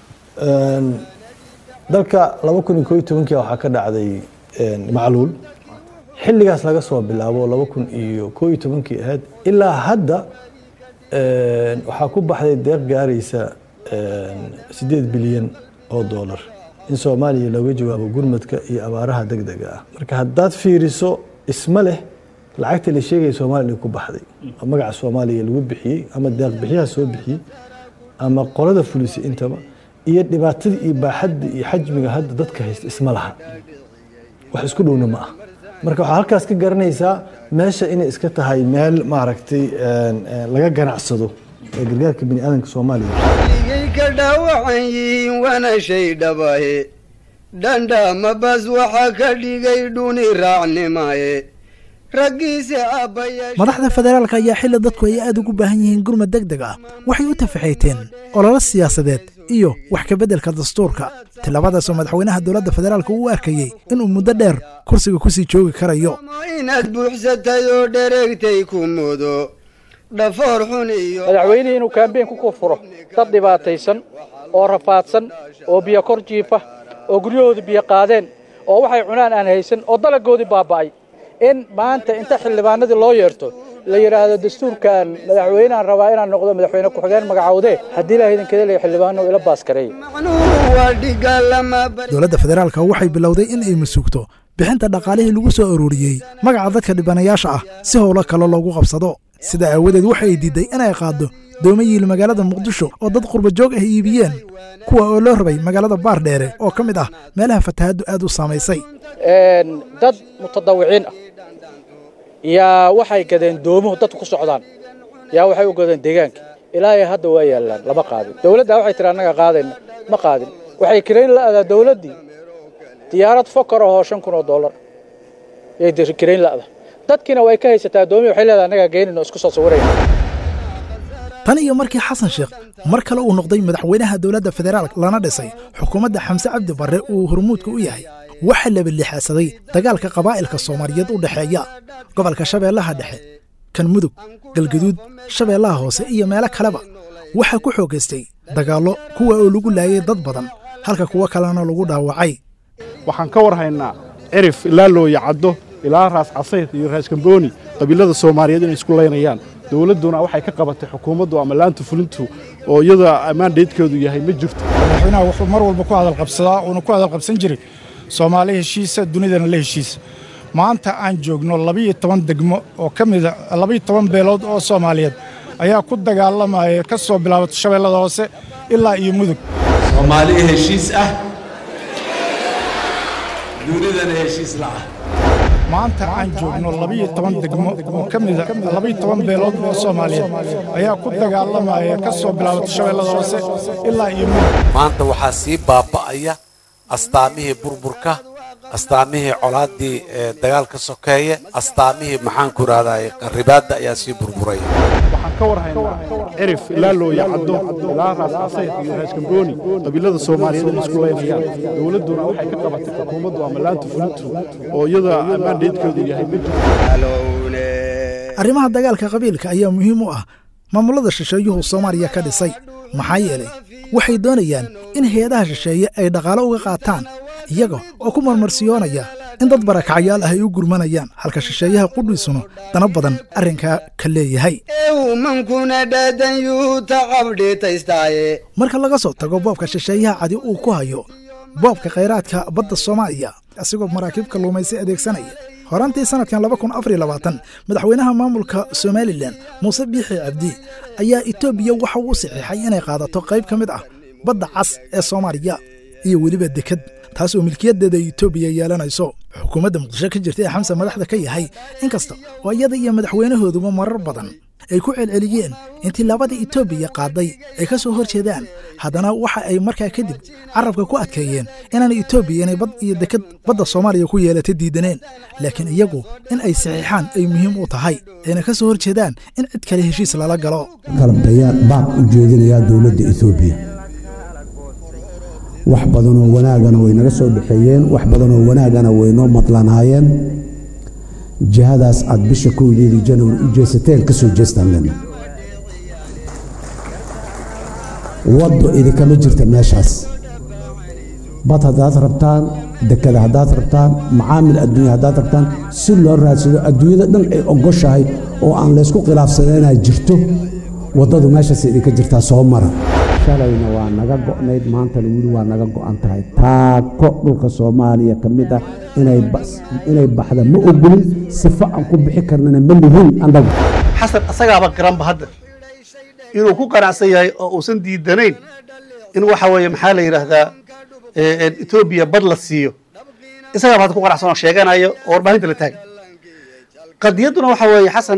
dalka laba kun iyo koo iyo tobankii waxaa ka dhacday macluul xilligaas laga soo bilaabo laba kun iyo koo iyo tobankii ahayd ilaa hadda waxaa ku baxday deeq gaaraysa siddeed bilyan oo doolar in soomaaliya looga jawaabo gurmadka iyo abaaraha deg dega ah marka haddaad fiiriso isma leh lacagta la sheegaya soomaaliya ku baxday oo magaca soomaaliya lagu bixiyey ama deeq bixiyaha soo bixiyey ama qolada fulisay intaba iyo dhibaatada iyo baaxadda iyo xajmiga hadda dadka haysta isma laha wax isku dhowna ma ah marka waxaa halkaas ka garanaysaa meesha inay iska tahay meel maaragtay laga ganacsado ee gargaarka bini aadanka soomaaliya ligay ka dhaawacan yihiin waana shay dhabahe dhandhama bas waxa ka dhigay dhuni raacnimaye raggiise aabbayaasha madaxda federaalka ayaa xilli dadku ay aad ugu baahan yihiin gurmad deg deg ah waxay u tafaxayteen ololo siyaasadeed iyo wax ka beddelka dastuurka tilabadaasoo madaxweynaha dowladda federaalka uu arkayey inuu muddo dheer kursiga ku sii joogi karayo inaad buuxsatay oo dhereegtay ku mudo dhafoor xun iyo madaxweynihii inuu kaambeyn ku furo dad dhibaataysan oo rafaadsan oo biyo kor jiifa oo guryahoodii biyo qaadeen oo waxay cunaan aan haysan oo dalagoodii baaba'ay in maanta inta xildhibaanadii loo yeerto la yidhaahdo dastuurkan madaxweyneaan rabaa inaan noqdo madaxweyne ku-xigeen magacowdee haddii ilaah idinkeeda leeya xildhibaano ila baaskareeya dowladda federaalka waxay bilowday in ay masuugto bixinta dhaqaalihii lagu soo arooriyey magaca dadka dhibanayaasha ah si howlo kale loogu qabsado sidaa aawadeed waxa ay diidday inay qaaddo doomo yiil magaalada muqdisho oo dad qurba joog ah iibiyeen kuwa oo loo rabay magaalada baardheere oo ka mid ah meelaha fatahaddu aad u saamaysay dad mutadawiciin ah yaa waxay gadeen doomuhu dadku ku socdaan yaa waxay u gadeen deegaanka ilaahay hadda waa yaallaan lama qaadin dowladda waxay tiri annaga qaadayna ma qaadin waxay kirayn la'daa dowladdii diyaarad fokor ahoo shan kun oo dollar yay kirayn la'da dadkiina way ka haysataa doomihi waxay leedahay annagaa geenin oo isku soo sawirayna tan iyo markii xasan sheekh mar kale uu noqday madaxweynaha dowladda federaalk lana dhisay xukuumadda xamse cabdi barre uu hormuudka u yahay waxaa labalixaasaday dagaalka qabaa'ilka soomaaliyeed u dhexeeya gobolka shabeellaha dhexe kan mudug galgaduud shabeellaha hoose iyo meelo kaleba waxaa ku xoogaystay dagaallo kuwa oo lagu laayay dad badan halka kuwo kalena lagu dhaawacay waxaan ka war haynaa cirif ilaa looya caddo ilaa raas casayr iyo raas kambooni qabiilada soomaaliyeed inay isku laynayaan dowladduna waxay ka qabatay xukuumaddu ama laanta fulintu oo iyada ammaandeedkeedu yahay ma jirto madaxweynaha wuxuu mar walba ku hadalqabsadaa uuna ku hadalqabsan jiray soomaali heshiisa dunidana la heshiisa maanta aan joogno labiyo toban degmo oo ka mida labiyo toban beelood oo soomaaliyeed ayaa ku dagaalamaya ka soo bilaabato shabeellada hoose ilaa iyo mudug soomaali heshiis ah dunidana heshiis la'ah maanta aan joogno labiyo toban degmo oo ka mida labiyo toban beelood oo soomaaliyeed ayaa ku dagaalamaya ka soo bilaabato shabeellada hoose ilaa iyo mudug maanta waxaa sii baaba'aya astaamihii burburka astaamihii colaaddii dagaalka sokeeye astaamihii maxaanku idhahdaa qaribaadda ayaa sii burburaya waxaan ka war haynaa cirif ilaa looya caddo ilaa raas casayr iyo raas kambooni qabiilada soomaaliyeed inay isku laynayaan dowladduna waxay ka qabatay xukuumaddu ama laanta fulintu oo iyada ammaandeedkeedu yahay ma jirto arrimaha dagaalka qabiilka ayaa muhiim u ah maamulada shisheeyuhu soomaaliya ka dhisay maxaa yeelay waxay doonayaan in hay-adaha shisheeye ay dhaqaalo uga qaataan iyaga oo ku marmarsiyoonaya in dad barakacayaal ah ay u gurmanayaan halka shisheeyaha qudhiisuna dana badan arrinkaa ka leeyahay mankuna dhaadan yuu tacabdhiitaystaaye marka laga soo tago boobka shisheeyaha cadi uu ku hayo boobka khayraadka badda soomaaliya asigoo maraakiib kalluumaysi adeegsanaya horaantii sannadkan madaxweynaha maamulka somalilan muuse biixi cabdi ayaa etoobiya waxa uu saxiixay inay qaadato qayb ka mid ah badda cas ee soomaaliya iyo weliba deked taas oo milkiyadeeda etoobiya yeelanayso xukuumadda muqdisho ka jirta ee xamse madaxda ka yahay inkasta oo iyada iyo madaxweynahooduba marar badan ay ku celceliyeen intii labada etoobiya qaaday ay ka soo hor jeedaan haddana waxa ay markaa kadib carabka ku adkeeyeen inaan etoobiya inay bad iyo deked badda soomaaliya ku yeelata diidaneen laakiin iyagu in ay saxiixaan ay muhiim u tahay ayna ka soo hor jeedaan in cid kale heshiis lala galo kalabtayaa baaq u jeedinayaa dowladda etoobiya wax badanoo wanaagana way naga soo dhexeeyeen wax badanoo wanaagana way noo madlanaayeen jihadaas aad bisha kowdeedii janawari u jeesateen ka soo jeestaan lena waddo idinkama jirta meeshaas bad haddaad rabtaan dekada haddaad rabtaan macaamil adduunya haddaad rabtaan si loo raadsado adduunyada dhan ay ogoshahay oo aan laysku khilaafsaneenaa jirto waddadu meeshaas idinka jirtaa soo mara shalayna waa naga go'nayd maantana weli waa naga go'an tahay taako dhulka soomaaliya ka mid ah inay baxda ma ogolin sifo aan ku bixi karnana ma lihin annagu xasan asagaaba garanba hadda inuu ku qanacsan yahay oo uusan diidanayn in waxa weeye maxaa la yidhaahdaa etoobiya bad la siiyo isagaa hadda ku qanacsan oo sheeganayo oo warbaahinta la taagan qadiyadduna waxa weeye xasan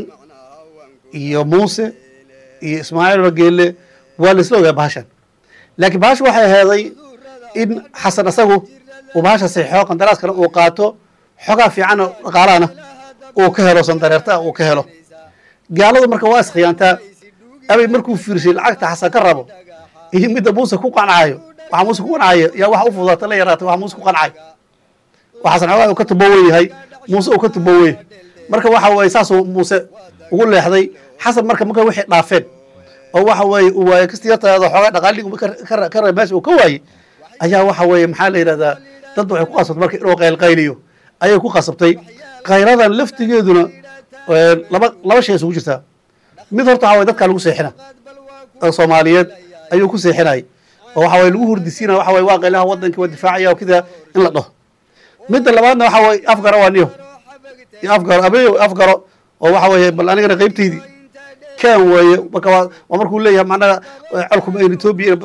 iyo muuse iyo ismaaciil bageelle waa laisla ogaa bahashan laakiin bahasha waxay aheeday in xasan asagu uu bahasha saxiixo qandaraaskana uu qaato xogaa fiican oo dhaqaalahana uu ka helo sandareerta uu ka helo gaaladu marka waa iskhiyaantaa abay markuu fiirshay lacagta xasan ka rabo iyo midda muuse ku qancayo waxa muuse ku qancayo yaa waxa u fudaata la yaraatay waxa muuse ku qancayo waa xasan xogaa uu ka tubowen yahay muuse uu ka tubowen marka waxa weeye saasuu muuse ugu leexday xasan marka marka wixii dhaafeen oo waxa weeye uu waaye kastiyartaada xoogaa dhaqaaligi ka raba meesha uu ka waayey ayaa waxa weeye maxaa la yidhahdaa dad waxay ku qasabtay marka inuu qaylqayliyo ayay ku qasabtay khayradan laftigeeduna laba laba shay isugu jirtaa mid horta waxa weye dadkaa lagu seexina oo soomaaliyeed ayuu ku seexinayay oo waxa weye lagu hurdisiinaya waxa weye waa qaylaha wadankii waa difaacaya oo kida in la dhaho midda labaadna waxa weye afgaro waa niyo iyo afgaro abeeyo afgaro oo waxa weeye bal anigana qaybtaydii kan weeye marka waa waa markuu leeyahay macnaha colkuma aynu etoobiya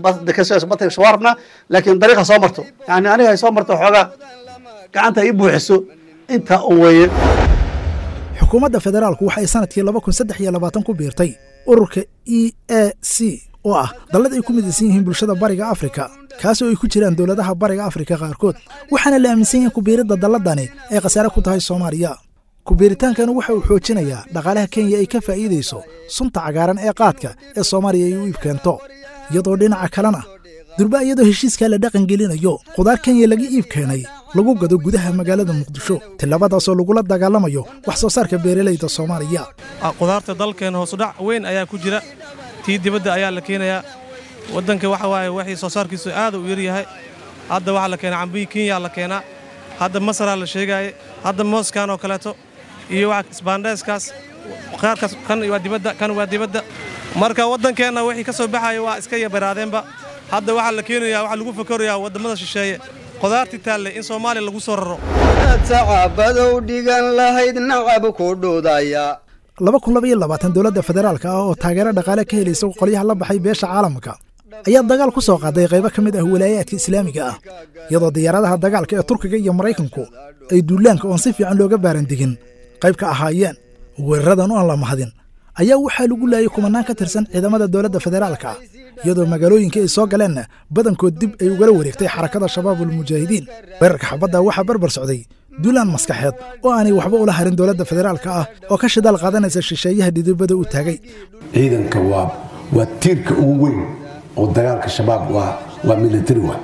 badka soo rabnaa laakiin dariiqa soo marto yani aniga ay soo marto xoogaa gacanta ii buuxiso intaa un weeye xukuumadda federaalku waxay sanadkii laba kun saddex iyo labaatan ku biirtay ururka e a c oo ah dallad ay ku midaysan yihiin bulshada bariga afrika kaasoo ay ku jiraan dowladaha bariga afrika qaarkood waxaana la aaminsan yahay kubiiridda dalladani ay khasaare ku tahay soomaaliya kubiiritaankana waxa uu xoojinayaa dhaqaalaha kenya ay ka faa'iidayso sunta cagaaran ee qaadka ee soomaaliya ay u iib keento iyadoo dhinaca kalena durba iyadoo heshiiskaa la dhaqan gelinayo qudaar kenya laga iib keenay lagu gado gudaha magaalada muqdisho tillabadaasoo lagula dagaalamayo wax soo saarka beeralayda soomaaliya qudaarta dalkeena hoosudhac weyn ayaa ku jira tii dibadda ayaa la keenayaa waddanka waxa waaye waxii soo saarkiisu aad u yaryahay hadda waxaa la keenaa cambiyi kenya la keenaa hadda masaraa la sheegaaye hadda mooskan oo kaleeto iyo wax isbaandheeskaas qaarkaas kan waa dibadda kan waa dibadda marka waddankeenna wixii ka soo baxaya waa iska yabaraadeenba hadda waxaa la keenayaa waxaa lagu fakarayaa waddamada shisheeye qudaartii taalle in soomaaliya lagu soo raro sacabadow dhigan lahayd nacab ku dhudaya laba kun laba iyo labaatan dowladda federaalka ah oo taageero dhaqaale ka helaysa qolyaha la baxay beesha caalamka ayaa dagaal ku soo qaaday qaybo ka mid ah walaayaadka islaamiga ah iyadoo diyaaradaha dagaalka ee turkiga iyo maraykanku ay duulaanka oon si fiican looga baarandigin qayb ka ahaayeen weeraradan oon la mahadin ayaa waxaa lagu laayay kumanaan ka tirsan ciidamada dowladda federaalka ah iyadoo magaalooyinka ay soo galeenna badankood dib ay ugala wareegtay xarakada shabaabulmujaahidiin weerarka xabadda waxaa barbar socday duulaan maskaxeed oo aanay waxba ula harin dowladda federaalka ah oo ka shidaal qaadanaysa shisheeyaha dhidibada u taagay ciidanka waa waa tiirka ugu weyn oo dagaalka shabaab waa waa military wa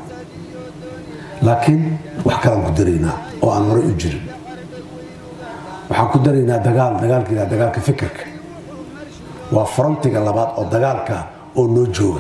laakiin wax kalaan ku daraynaa oo aan horey u jirin waxaan ku daraynaa dagaal dagaalkiila dagaalka fikirka waa frontiga labaad oo dagaalka oo noo jooga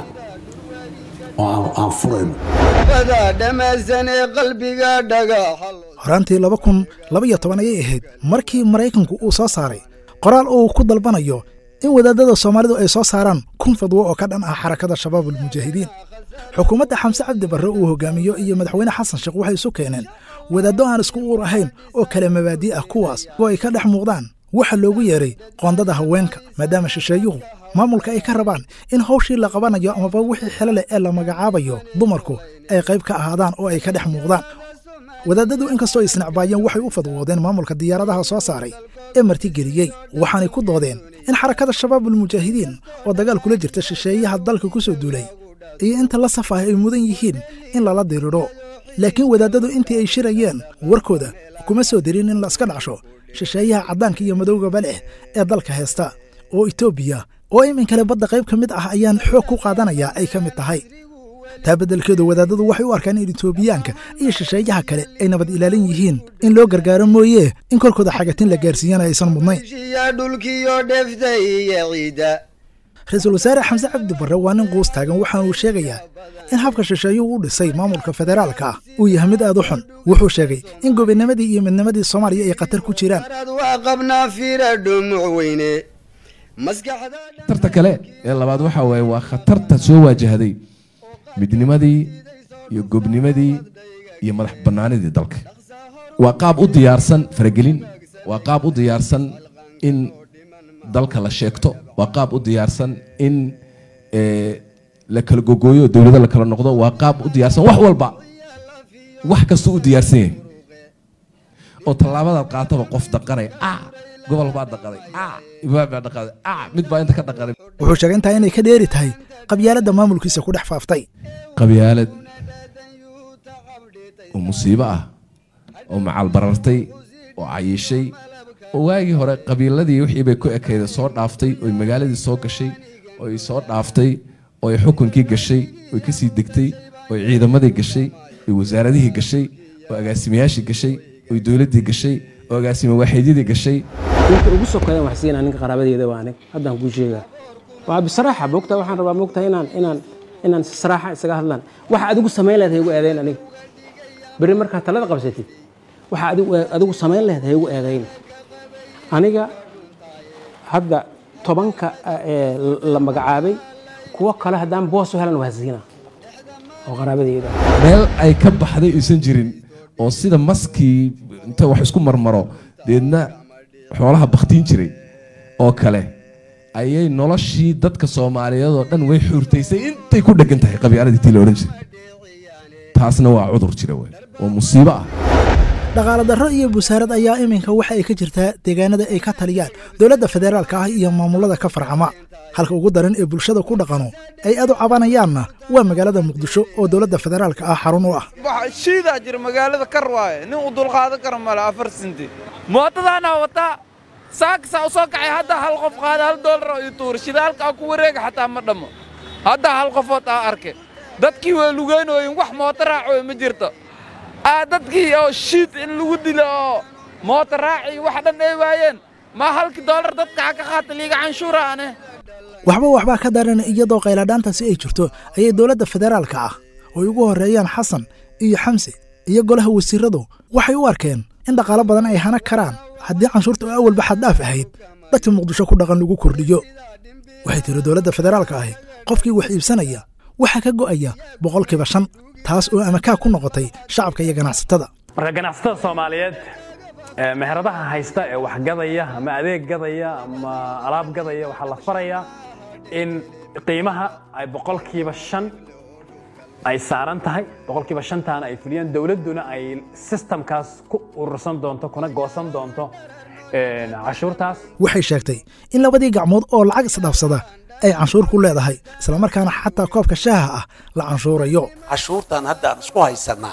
oo aan furayno bada dhammaysan ee qalbiga dhagaxa horaantii laba kun laba iyo toban ayay ahayd markii maraykanku uu soo saaray qoraal oo uu ku dalbanayo in wadaadada soomaalidu ay soo saaraan kun fadwo oo ka dhan ah xarakada shabaabulmujaahidiin xukuumadda xamse cabdi barre uu hogaamiyo iyo madaxweyne xasan sheekh waxay isu keeneen wadaaddo aan isku uur ahayn oo kale mabaadi' ah kuwaas oo ay ka dhex muuqdaan waxa loogu yeeray qoondada haweenka maadaama shisheeyuhu maamulka ay ka rabaan in hawshii la qabanayo amaba wixii xilo leh ee la magacaabayo dumarku ay qayb ka ahaadaan oo ay ka dhex muuqdaan wadaadadu inkastoo ay isnacbaayeen waxay u fadwoodeen maamulka diyaaradaha soo saaray ee martigeliyey waxaanay ku doodeen in xarakada shabaabulmujaahidiin oo dagaal kula jirta shisheeyaha dalka ku soo duulay iyo inta la saf ah ay mudan yihiin in lala diridho laakiin wadaadadu intii ay shirayeen warkooda kuma soo dirin in la iska dhacsho shisheeyaha caddaanka iyo madowgaba leh ee dalka heesta oo etoobiya oo iminkale badda qayb ka mid ah ayaan xoog ku qaadanayaa ay ka mid tahay taa beddelkeedu wadaadadu waxay u arkaan in etoobiyaanka iyo shisheeyaha kale ay nabad ilaalin yihiin in loo gargaaro mooye in korkooda xagatin la gaarsiiyana aysan mudnayn shiya dhulkiyo dheftay iyo ciida ra-iisul wasaare xamse cabdi barre waa nin quus taagan waxaana uu sheegayaa in habka shisheeyuhu u dhisay maamulka federaalka ah uu yahay mid aad u xun wuxuu sheegay in gobinimadii iyo midnimadii soomaaliya ay khatar ku jiraan arad waa qabnaa fiira dhumuc weyne maskaxda khatarta kale ee labaad waxa waaye waa khatarta soo waajahday midnimadii iyo gobnimadii iyo madax bannaanidii dalka waa qaab u diyaarsan faragelin waa qaab u diyaarsan in dalka la sheegto waa qaab u diyaarsan in eh, la kala gogooyo dowlado la kala noqdo waa qaab u diyaarsan wax walba wax kastuu u diyaarsan yahay oo tallaabadaad qaataba qof daqanay a gobol baa dhaqaday a imaam baa dhaqaday a mid baa inta ka dhaqaday wuxuu sheegay intaa inay ka dheeri tahay qabyaaladda maamulkiisa ku dhex faaftay qabyaalad oo musiibo ah oo macal barartay oo cayishay oo waagii hore qabiiladii wixii bay ku ekayda soo dhaaftay oy magaaladii soo gashay oy soo dhaaftay oy xukunkii gashay oy ka sii degtay oy ciidamadii gashay oy wasaaradihii gashay oo agaasimayaashii gashay oy dowladdii gashay oo agaasime waaxiidyadii gashay ninka ugu sokeeyan wax siinaa ninka qaraabadeeda waa anig haddaan kuu sheegaa waa bisaraaxa moogta waxaan rabaa moogta inaan inaan inaan si saraaxa isaga hadlaan waxa adigu samayn lahayd haygu eedayn aniga berri markaa talada qabsatid waxa adigu adigu samayn lahayd haygu eedayn aniga hadda tobanka ee la magacaabay kuwo kale haddaan boos u helan waa siina oo qaraabadeeda meel ay ka baxday aysan jirin oo sida maskii inta wax isku marmaro deedna xoolaha baktiin jiray oo kale ayay noloshii dadka soomaaliyeed oo dhan way xuurtaysay intay ku dheggan tahay qabyaaladii tii la odhan jiray taasna waa cudur jira wey oo musiibo ah dhaqaale darro iyo busaarad ayaa iminka waxa ay ka jirtaa deegaanada ay ka taliyaan dowladda federaalka ah iyo maamulada ka farcama halka ugu daran ee bulshada ku dhaqano ay aad u cabanayaanna waa magaalada muqdisho oo dowladda federaalka ah xarun u ah shiidaa jira magaalada kar waaye nin u dulqaadan kara male afar sinti mootadaana wataa saakasa u soo kacay hadda hal qof qaada hal doolar oo ii tuura shidaalka ku wareega xataa ma dhammo hadda hal qofood aa arke dadkii waa lugeynooyin wax mooto raacoy ma jirto aa dadkii oo shiid in lagu dilo oo mooto raaci wax dhan ay waayeen ma halkii doolar dadka ha ka qaata liiga canshuura ane waxba waxbaa ka daran iyadoo qayladhaantaasi ay jirto ayay dowladda federaalka ah oo ay ugu horreeyaan xasan iyo xamse iyo golaha wasiiradu waxay u arkeen in dhaqaalo badan ay hana karaan haddii canshuurta oo awalba xaddhaaf ahayd dadka muqdisho ku dhaqan lagu kordhiyo waxay tiri dowladda federaalka ahi qofkii wax iibsanaya waxaa ka go'aya boqolkiiba shan taas oo amakaa ku noqotay shacabka iyo ganacsatada marka ganacsatada soomaaliyeed ee meheradaha haysta ee wax gadaya ama adeeg gadaya ama alaab gadaya waxaa la farayaa in qiimaha ay boqolkiiba shan ay saaran tahay boqolkiiba shantaana ay fuliyaan dowladduna ay sistamkaas ku urursan doonto kuna goosan doonto cashuurtaas waxay sheegtay in labadii gacmood oo lacag isdhaafsada ay canshuur ku leedahay islamarkaana xataa koobka shaaha ah la canshuurayo cashuurtan hadda aan isku haysannaa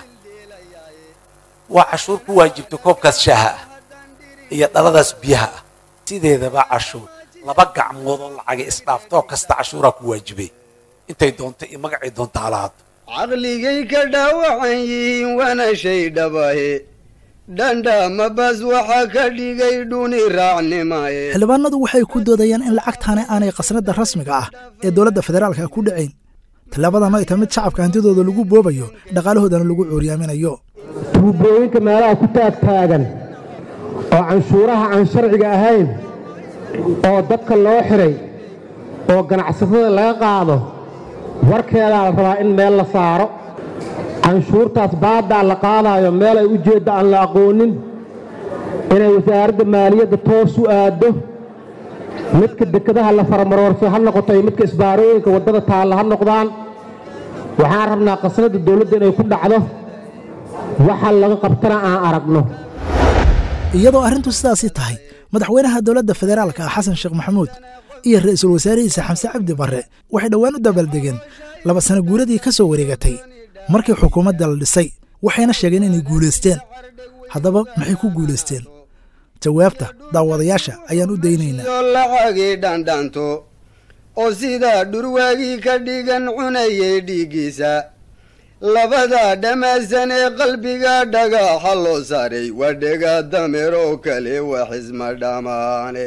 waa cashuur ku waajibta koobkaas shaaha ah iyo dhaladaas biyaha ah sideedaba cashuur laba gacmood oo lacaga isdhaaftoo kasta cashuuraa ku waajibay intay doonta iyo magacay doonta halahaado caqligay ka dhaawacan yihiin waana shay dhabahe dhandhama bas waxa ka dhigay dhuni raacnimaye xildhibaanadu waxay ku doodayaan in lacagtaani aanay qasnada rasmiga ah ee dowladda federaalka ku dhacayn tallaabadan ay tahay mid shacabka hantidooda lagu boobayo dhaqaalahoodana lagu cuuryaaminayo tuubooyinka meelaha ku taagtaagan oo canshuuraha aan sharciga ahayn oo dadka loo xiray oo ganacsatada laga qaado warkeedaa la rabaa in meel la saaro canshuurtaas baaddaa la qaadaayo meel ay ujeedda aan la aqoonin inay wasaaradda maaliyadda toos u aaddo midka dekedaha la faramaroorso ha noqoto iyo midka isbaarooyinka waddada taalla ha noqdaan waxaan rabnaa qasnadda dawladda inay ku dhacdo waxa laga qabtana aan aragno iyadoo arrintu sidaasii tahay madaxweynaha dowladda federaalka ah xasan sheekh maxamuud iyo ra'iisul wasaarihiisa xamse cabdi barre waxay dhowaan u dabaaldegeen laba sano guuradii ka soo wareegatay markii xukuumadda la dhisay waxayna sheegeen inay guulaysteen haddaba maxay ku guulaysteen jawaabta daawadayaasha ayaan u daynaynaa oo lacagii dhandhanto oo sidaa dhurwaagii ka dhigan cunayay dhiiggiisa labadaa dhammaysan ee qalbiga dhagaxa loo saaray waa dhega dameer oo kale wax isma dhammaane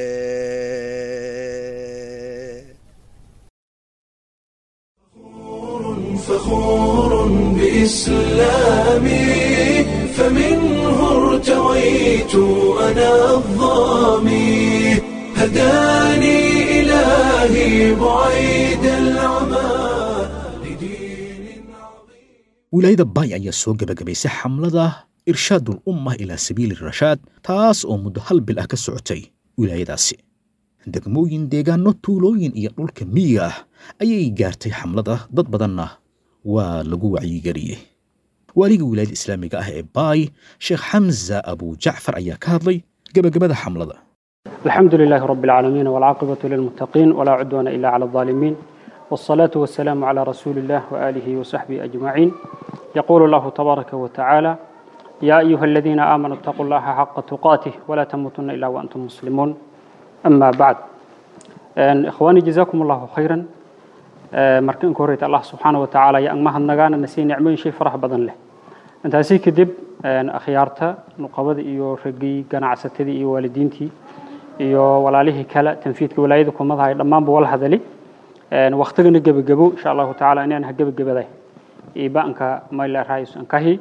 فخور بإسلامي فمنه ارتويت أنا الظامي هداني إلهي بعيد العمى wilaayada baay ayaa soo gebagabaysay xamlada irshaadul umma ilaa sabiili rashaad taas oo muddo hal bil ah ka socotay wilaayadaasi degmooyin deegaano tuulooyin iyo dhulka miyiga ah ayay gaartay xamlada dad badanna waa lagu wacyigeliyey waaliga wilaayada islaamiga ah ee baay sheekh xamza abu jacfar ayaa ka hadlay gebagabada xamlada الحمد لله رب العالمين والعاقبة للمتقين ولا عدوان إلا على الظالمين والصلاة والسلام على رسول الله وآله وصحبه أجمعين يقول الله تبارك وتعالى يا أيها الذين آمنوا اتقوا الله حق تقاته ولا تموتن إلا وأنتم مسلمون أما بعد أن إخواني جزاكم الله خيرا marka in horeyta allah subxaana wa tacaala iyo angmahan nagaana nasiy nicmooyin shay farax badan leh intaasi kadib akhyaarta nuqabada iyo raggii ganacsatadii iyo waalidiintii iyo walaalihii kale tanfiidka walaayada kumadahay dhammaanba wala hadali waktigana gebagabo insha allahu tacaala inaan ha gebagabaday ibaanka mayla raayus ankahi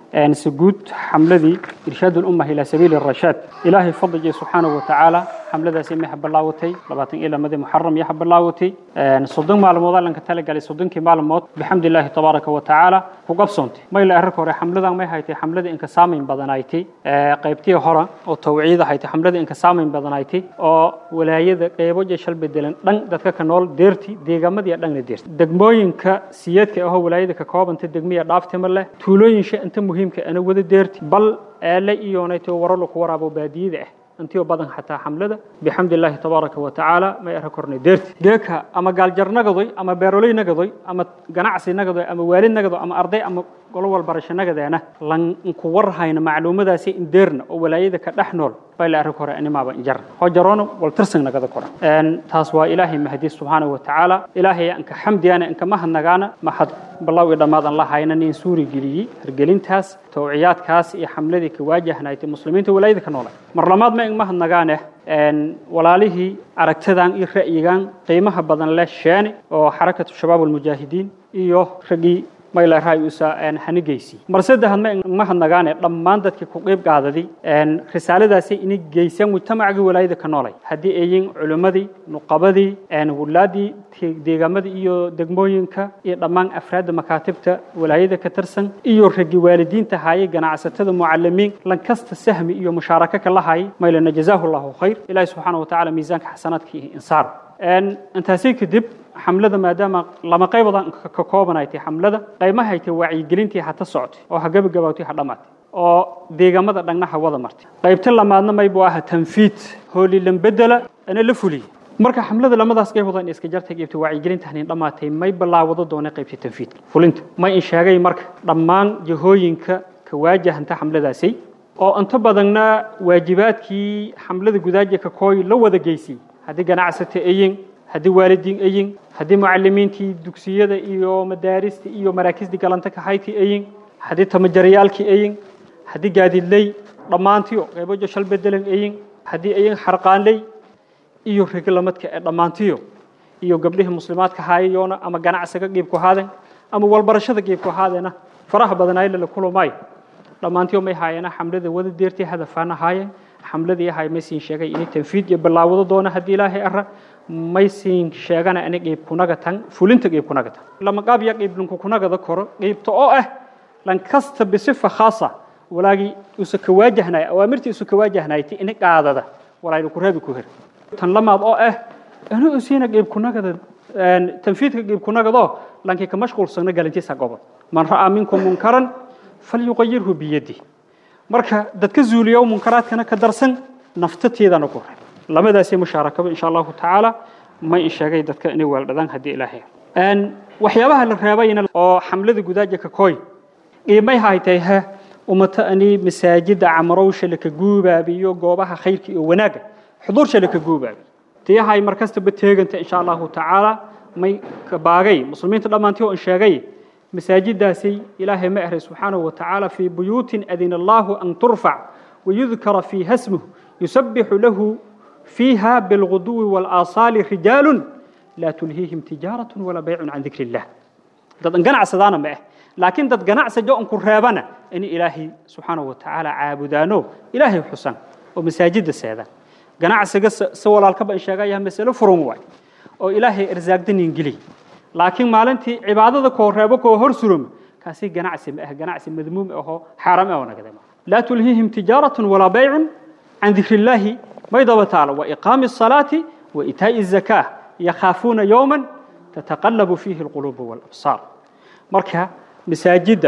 سجود حملذي إرشاد الأمة إلى سبيل الرشاد إلهي فضل سبحانه وتعالى حملة سيمي حب الله وتي لباتن إلى مدى محرم يحب الله وتي صدق معلومات لأنك تلقى لي صدق معلومات بحمد الله تبارك وتعالى وقف صنتي ما إلى أرك ورا حملة ما هيتي حملة إنك سامين بدنايتي قيبتي هرا أو توعيد هيتي حملة إنك سامين بدنايتي أو ولاية قيبو جشل بدلن دن دتك كنول ديرتي ديجا مدي دن ديرتي دقموين كسيادك أو ولاية ككواب أنت دقمية دافت مله تولوين شيء أنت مهم muhiimka ana wada deerti bal eele iyoonayto waro laku waraabo baadiyada ah intiyo badan xataa xamlada bixamdi illaahi tabaaraka wa tacaala may ara kornay deerti geeka ama gaaljar nagadoy ama beeroley nagadoy ama ganacsi nagadoy ama waalid nagado ama arday ama golo walbarasho nagadeena lanku warhayna macluumadaasi in deerna oo walaayada ka dhex nool bay la arag hore animaaba injar hojaroona waltirsan nagada kora taas waa ilaahay mahdi subxaanahu wa tacaala ilaahay anka xamdiyaana anka mahadnagaana maxad ballow i dhammaadan la hayna nin suuri geliyey hergelintaas towciyaadkaas iyo xamladii ka waajahnaaytay muslimiinta walaayada ka noolay mar lamaad ma ing mahadnagaane walaalihii aragtadan iyo ra'yigan qiimaha badan leh sheene oo xarakatu shabaab almujaahidiin iyo raggii mayla raay usa hanigeysi mar saddexaad ma mahadnagaane dhammaan dadkii ku qeyb qaadaday risaaladaasi inay geysaan mujtamacgii walaayada ka noolay haddii ayin culimmadii nuqabadii wulaadii deegaamadii iyo degmooyinka iyo dhammaan afraadda makaatibta walaayada ka tirsan iyo raggii waalidiinta haayay ganacsatada mucalimiin lankasta sahmi iyo mushaaraka ka lahayay maylana jazaahu llahu khayr ilaahi subxaana wa tacaala miisaanka xasanaadkii insaar intaasi kadib xamlada maadaama lama qaybadan ka koobanaytay xamlada qaymaha haytay wacyigelintii hata socotay oo ha gabagabaawtay ha dhammaatay oo deegaamada dhagnaha wada martay qaybta lamaadna maybu aha tanfiid hoolilan bedela ana la fuliyey marka xamlada lamadaas qaybood in iska jartay qaybta wacyigelinta hanin dhammaatay may bilaawado doonay qaybta tanfiidka fulinta may in sheegay marka dhammaan jihooyinka ka waajahanta xamladaasi oo inta badanna waajibaadkii xamlada gudaaja ka kooy la wada geysay haddii ganacsata ayin haddii waalidiin ayin haddii mucalimiintii dugsiyada iyo madaarista iyo maraakisdii galanta ka hayti ayin haddii tamajarayaalkii ayin haddii gaadiidley dhammaantiyo qaybojo shal bedelan ayin haddii ayin xarqaanley iyo reglamadka ee dhammaantiyo iyo gabdhihii muslimaadka haayayoona ama ganacsiga qiibku haaden ama walbarashada qiibku haadeena faraha badanaayla la kulumay dhammaantiyo may haayana xamlada wada deertii hadafaana haayeen xamladii ahay may siin sheegay inay tanfiid iyo bilaawado doona haddii ilaahay ara may siin sheegana ani qiib kunaga tan fulinta qiib kunaga tan lama qaab ya qiib linku kunagada koro qiibta oo ah lan kasta bisifa khaasa walaagii usa ka waajahnay awaamirtii usa ka waajahnayti ini qaadada walaaynu ku reebi ku her tan lamaad oo ah anu usiina qiib kunagada tanfiidka qiib kunagadoo lankii ka mashquulsana galantiisa gobol man ra'aa minkum munkaran falyuqayirhu biyadi marka dadka zuuliya munkaraadkana ka darsan naftateedana ku reeb labadaasay mushaarakaba insha allahu tacaala may in sheegay dadka inay weeldhadaan haddii ilaahay waxyaabaha la reebayna oo xamlada gudaaja ka kooy qiimay haytay ha ummata ani masaajida camarowsha laka guubaabiyo goobaha khayrka iyo wanaagga xuduursha laka guubaabi tiyahay markastaba teeganta insha allahu tacaala may baagay muslimiinta dhammaantii oo in sheegay مساجداسي إلهي مأهر سبحانه وتعالى في بيوت أذن الله أن ترفع ويذكر فيها اسمه يسبح له فيها بالغدو والآصال رجال لا تلهيهم تجارة ولا بيع عن ذكر الله dad ganacsadana ma ah laakiin dad ganacsajo on ku reebana in ilaahay subxaanahu watacaala caabudaano ilaahay xusan oo masaajida seedaan ganacsiga si walaalkaba in sheegaya masalo furan waay oo ilaahay irsaagdanin geliy laakiin maalintii cibaadada koo reebo koo hor surum kaasi ganacsi ma ah ganacsi madmuum ahoo xaaram ah nagada laa tulhiihim tijaaratun walaa baycun can dikri illaahi may daba taalo wa iqaami الصalaati wa itaa'i الzakaa yakhaafuuna yowman tataqallabu fiihi alquluubu waalabsaar marka masaajidda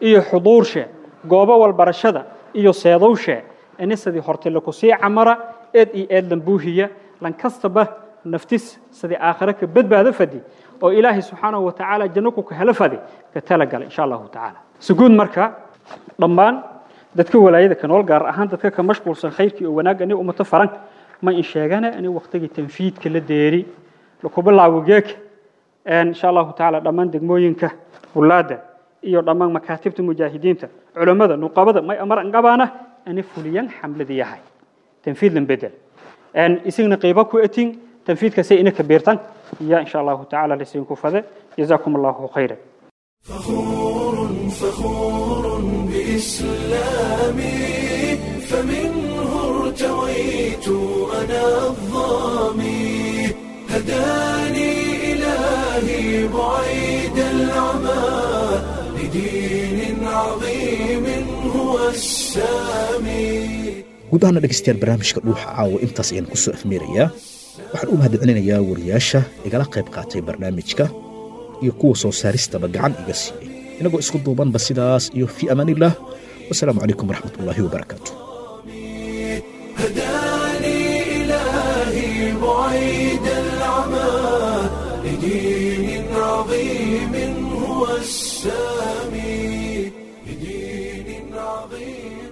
iyo xuduurshe goobo walbarashada iyo seedowshe inisadii horte lakusii camara eed iyo eed lambuuhiya lankastaba naftis sidii aakhire ka badbaado fadi oo ilaahay subxaanahu watacaala janno ku ka helo fadi ka talagala insha allahu tacaala suguud marka dhammaan dadka walaayada ka nool gaar ahaan dadka ka mashquulsan khayrkii oo wanaagga ani ummato faran ma in sheegana ani waqtigii tanfiidka la deeri lakubilaawo geeka insha allahu tacaala dhammaan degmooyinka wulaada iyo dhammaan makaatibta mujaahidiinta culammada nuqabada may amar angabaana ani fuliyan xamladii yahay tanfiid lan bedel isagna qiibo ku etin tanfiidkasay ina kabiirtan يا إن شاء الله تعالى لسين كفذة جزاكم الله خيرا فخور بإسلامي فمنه ارتويت أنا الظامي هداني إلهي بعيد العمى لدين عظيم هو السامي guud ahaana dhegaystayaal barnaamijka dhuuxa caawa intaas ayaan ku soo afmeerayaa waxaan u mahadcelinayaa wariyaasha igala qayb qaatay barnaamijka iyo kuwa soo saaristaba gacan iga siiyey inagoo isku duubanba sidaas iyo fii amaanillaah wasalaamu calaykum waraxmatullaahi wabarakaatu هداني إلهي بعيد العمى لدين عظيم هو السامي لدين عظيم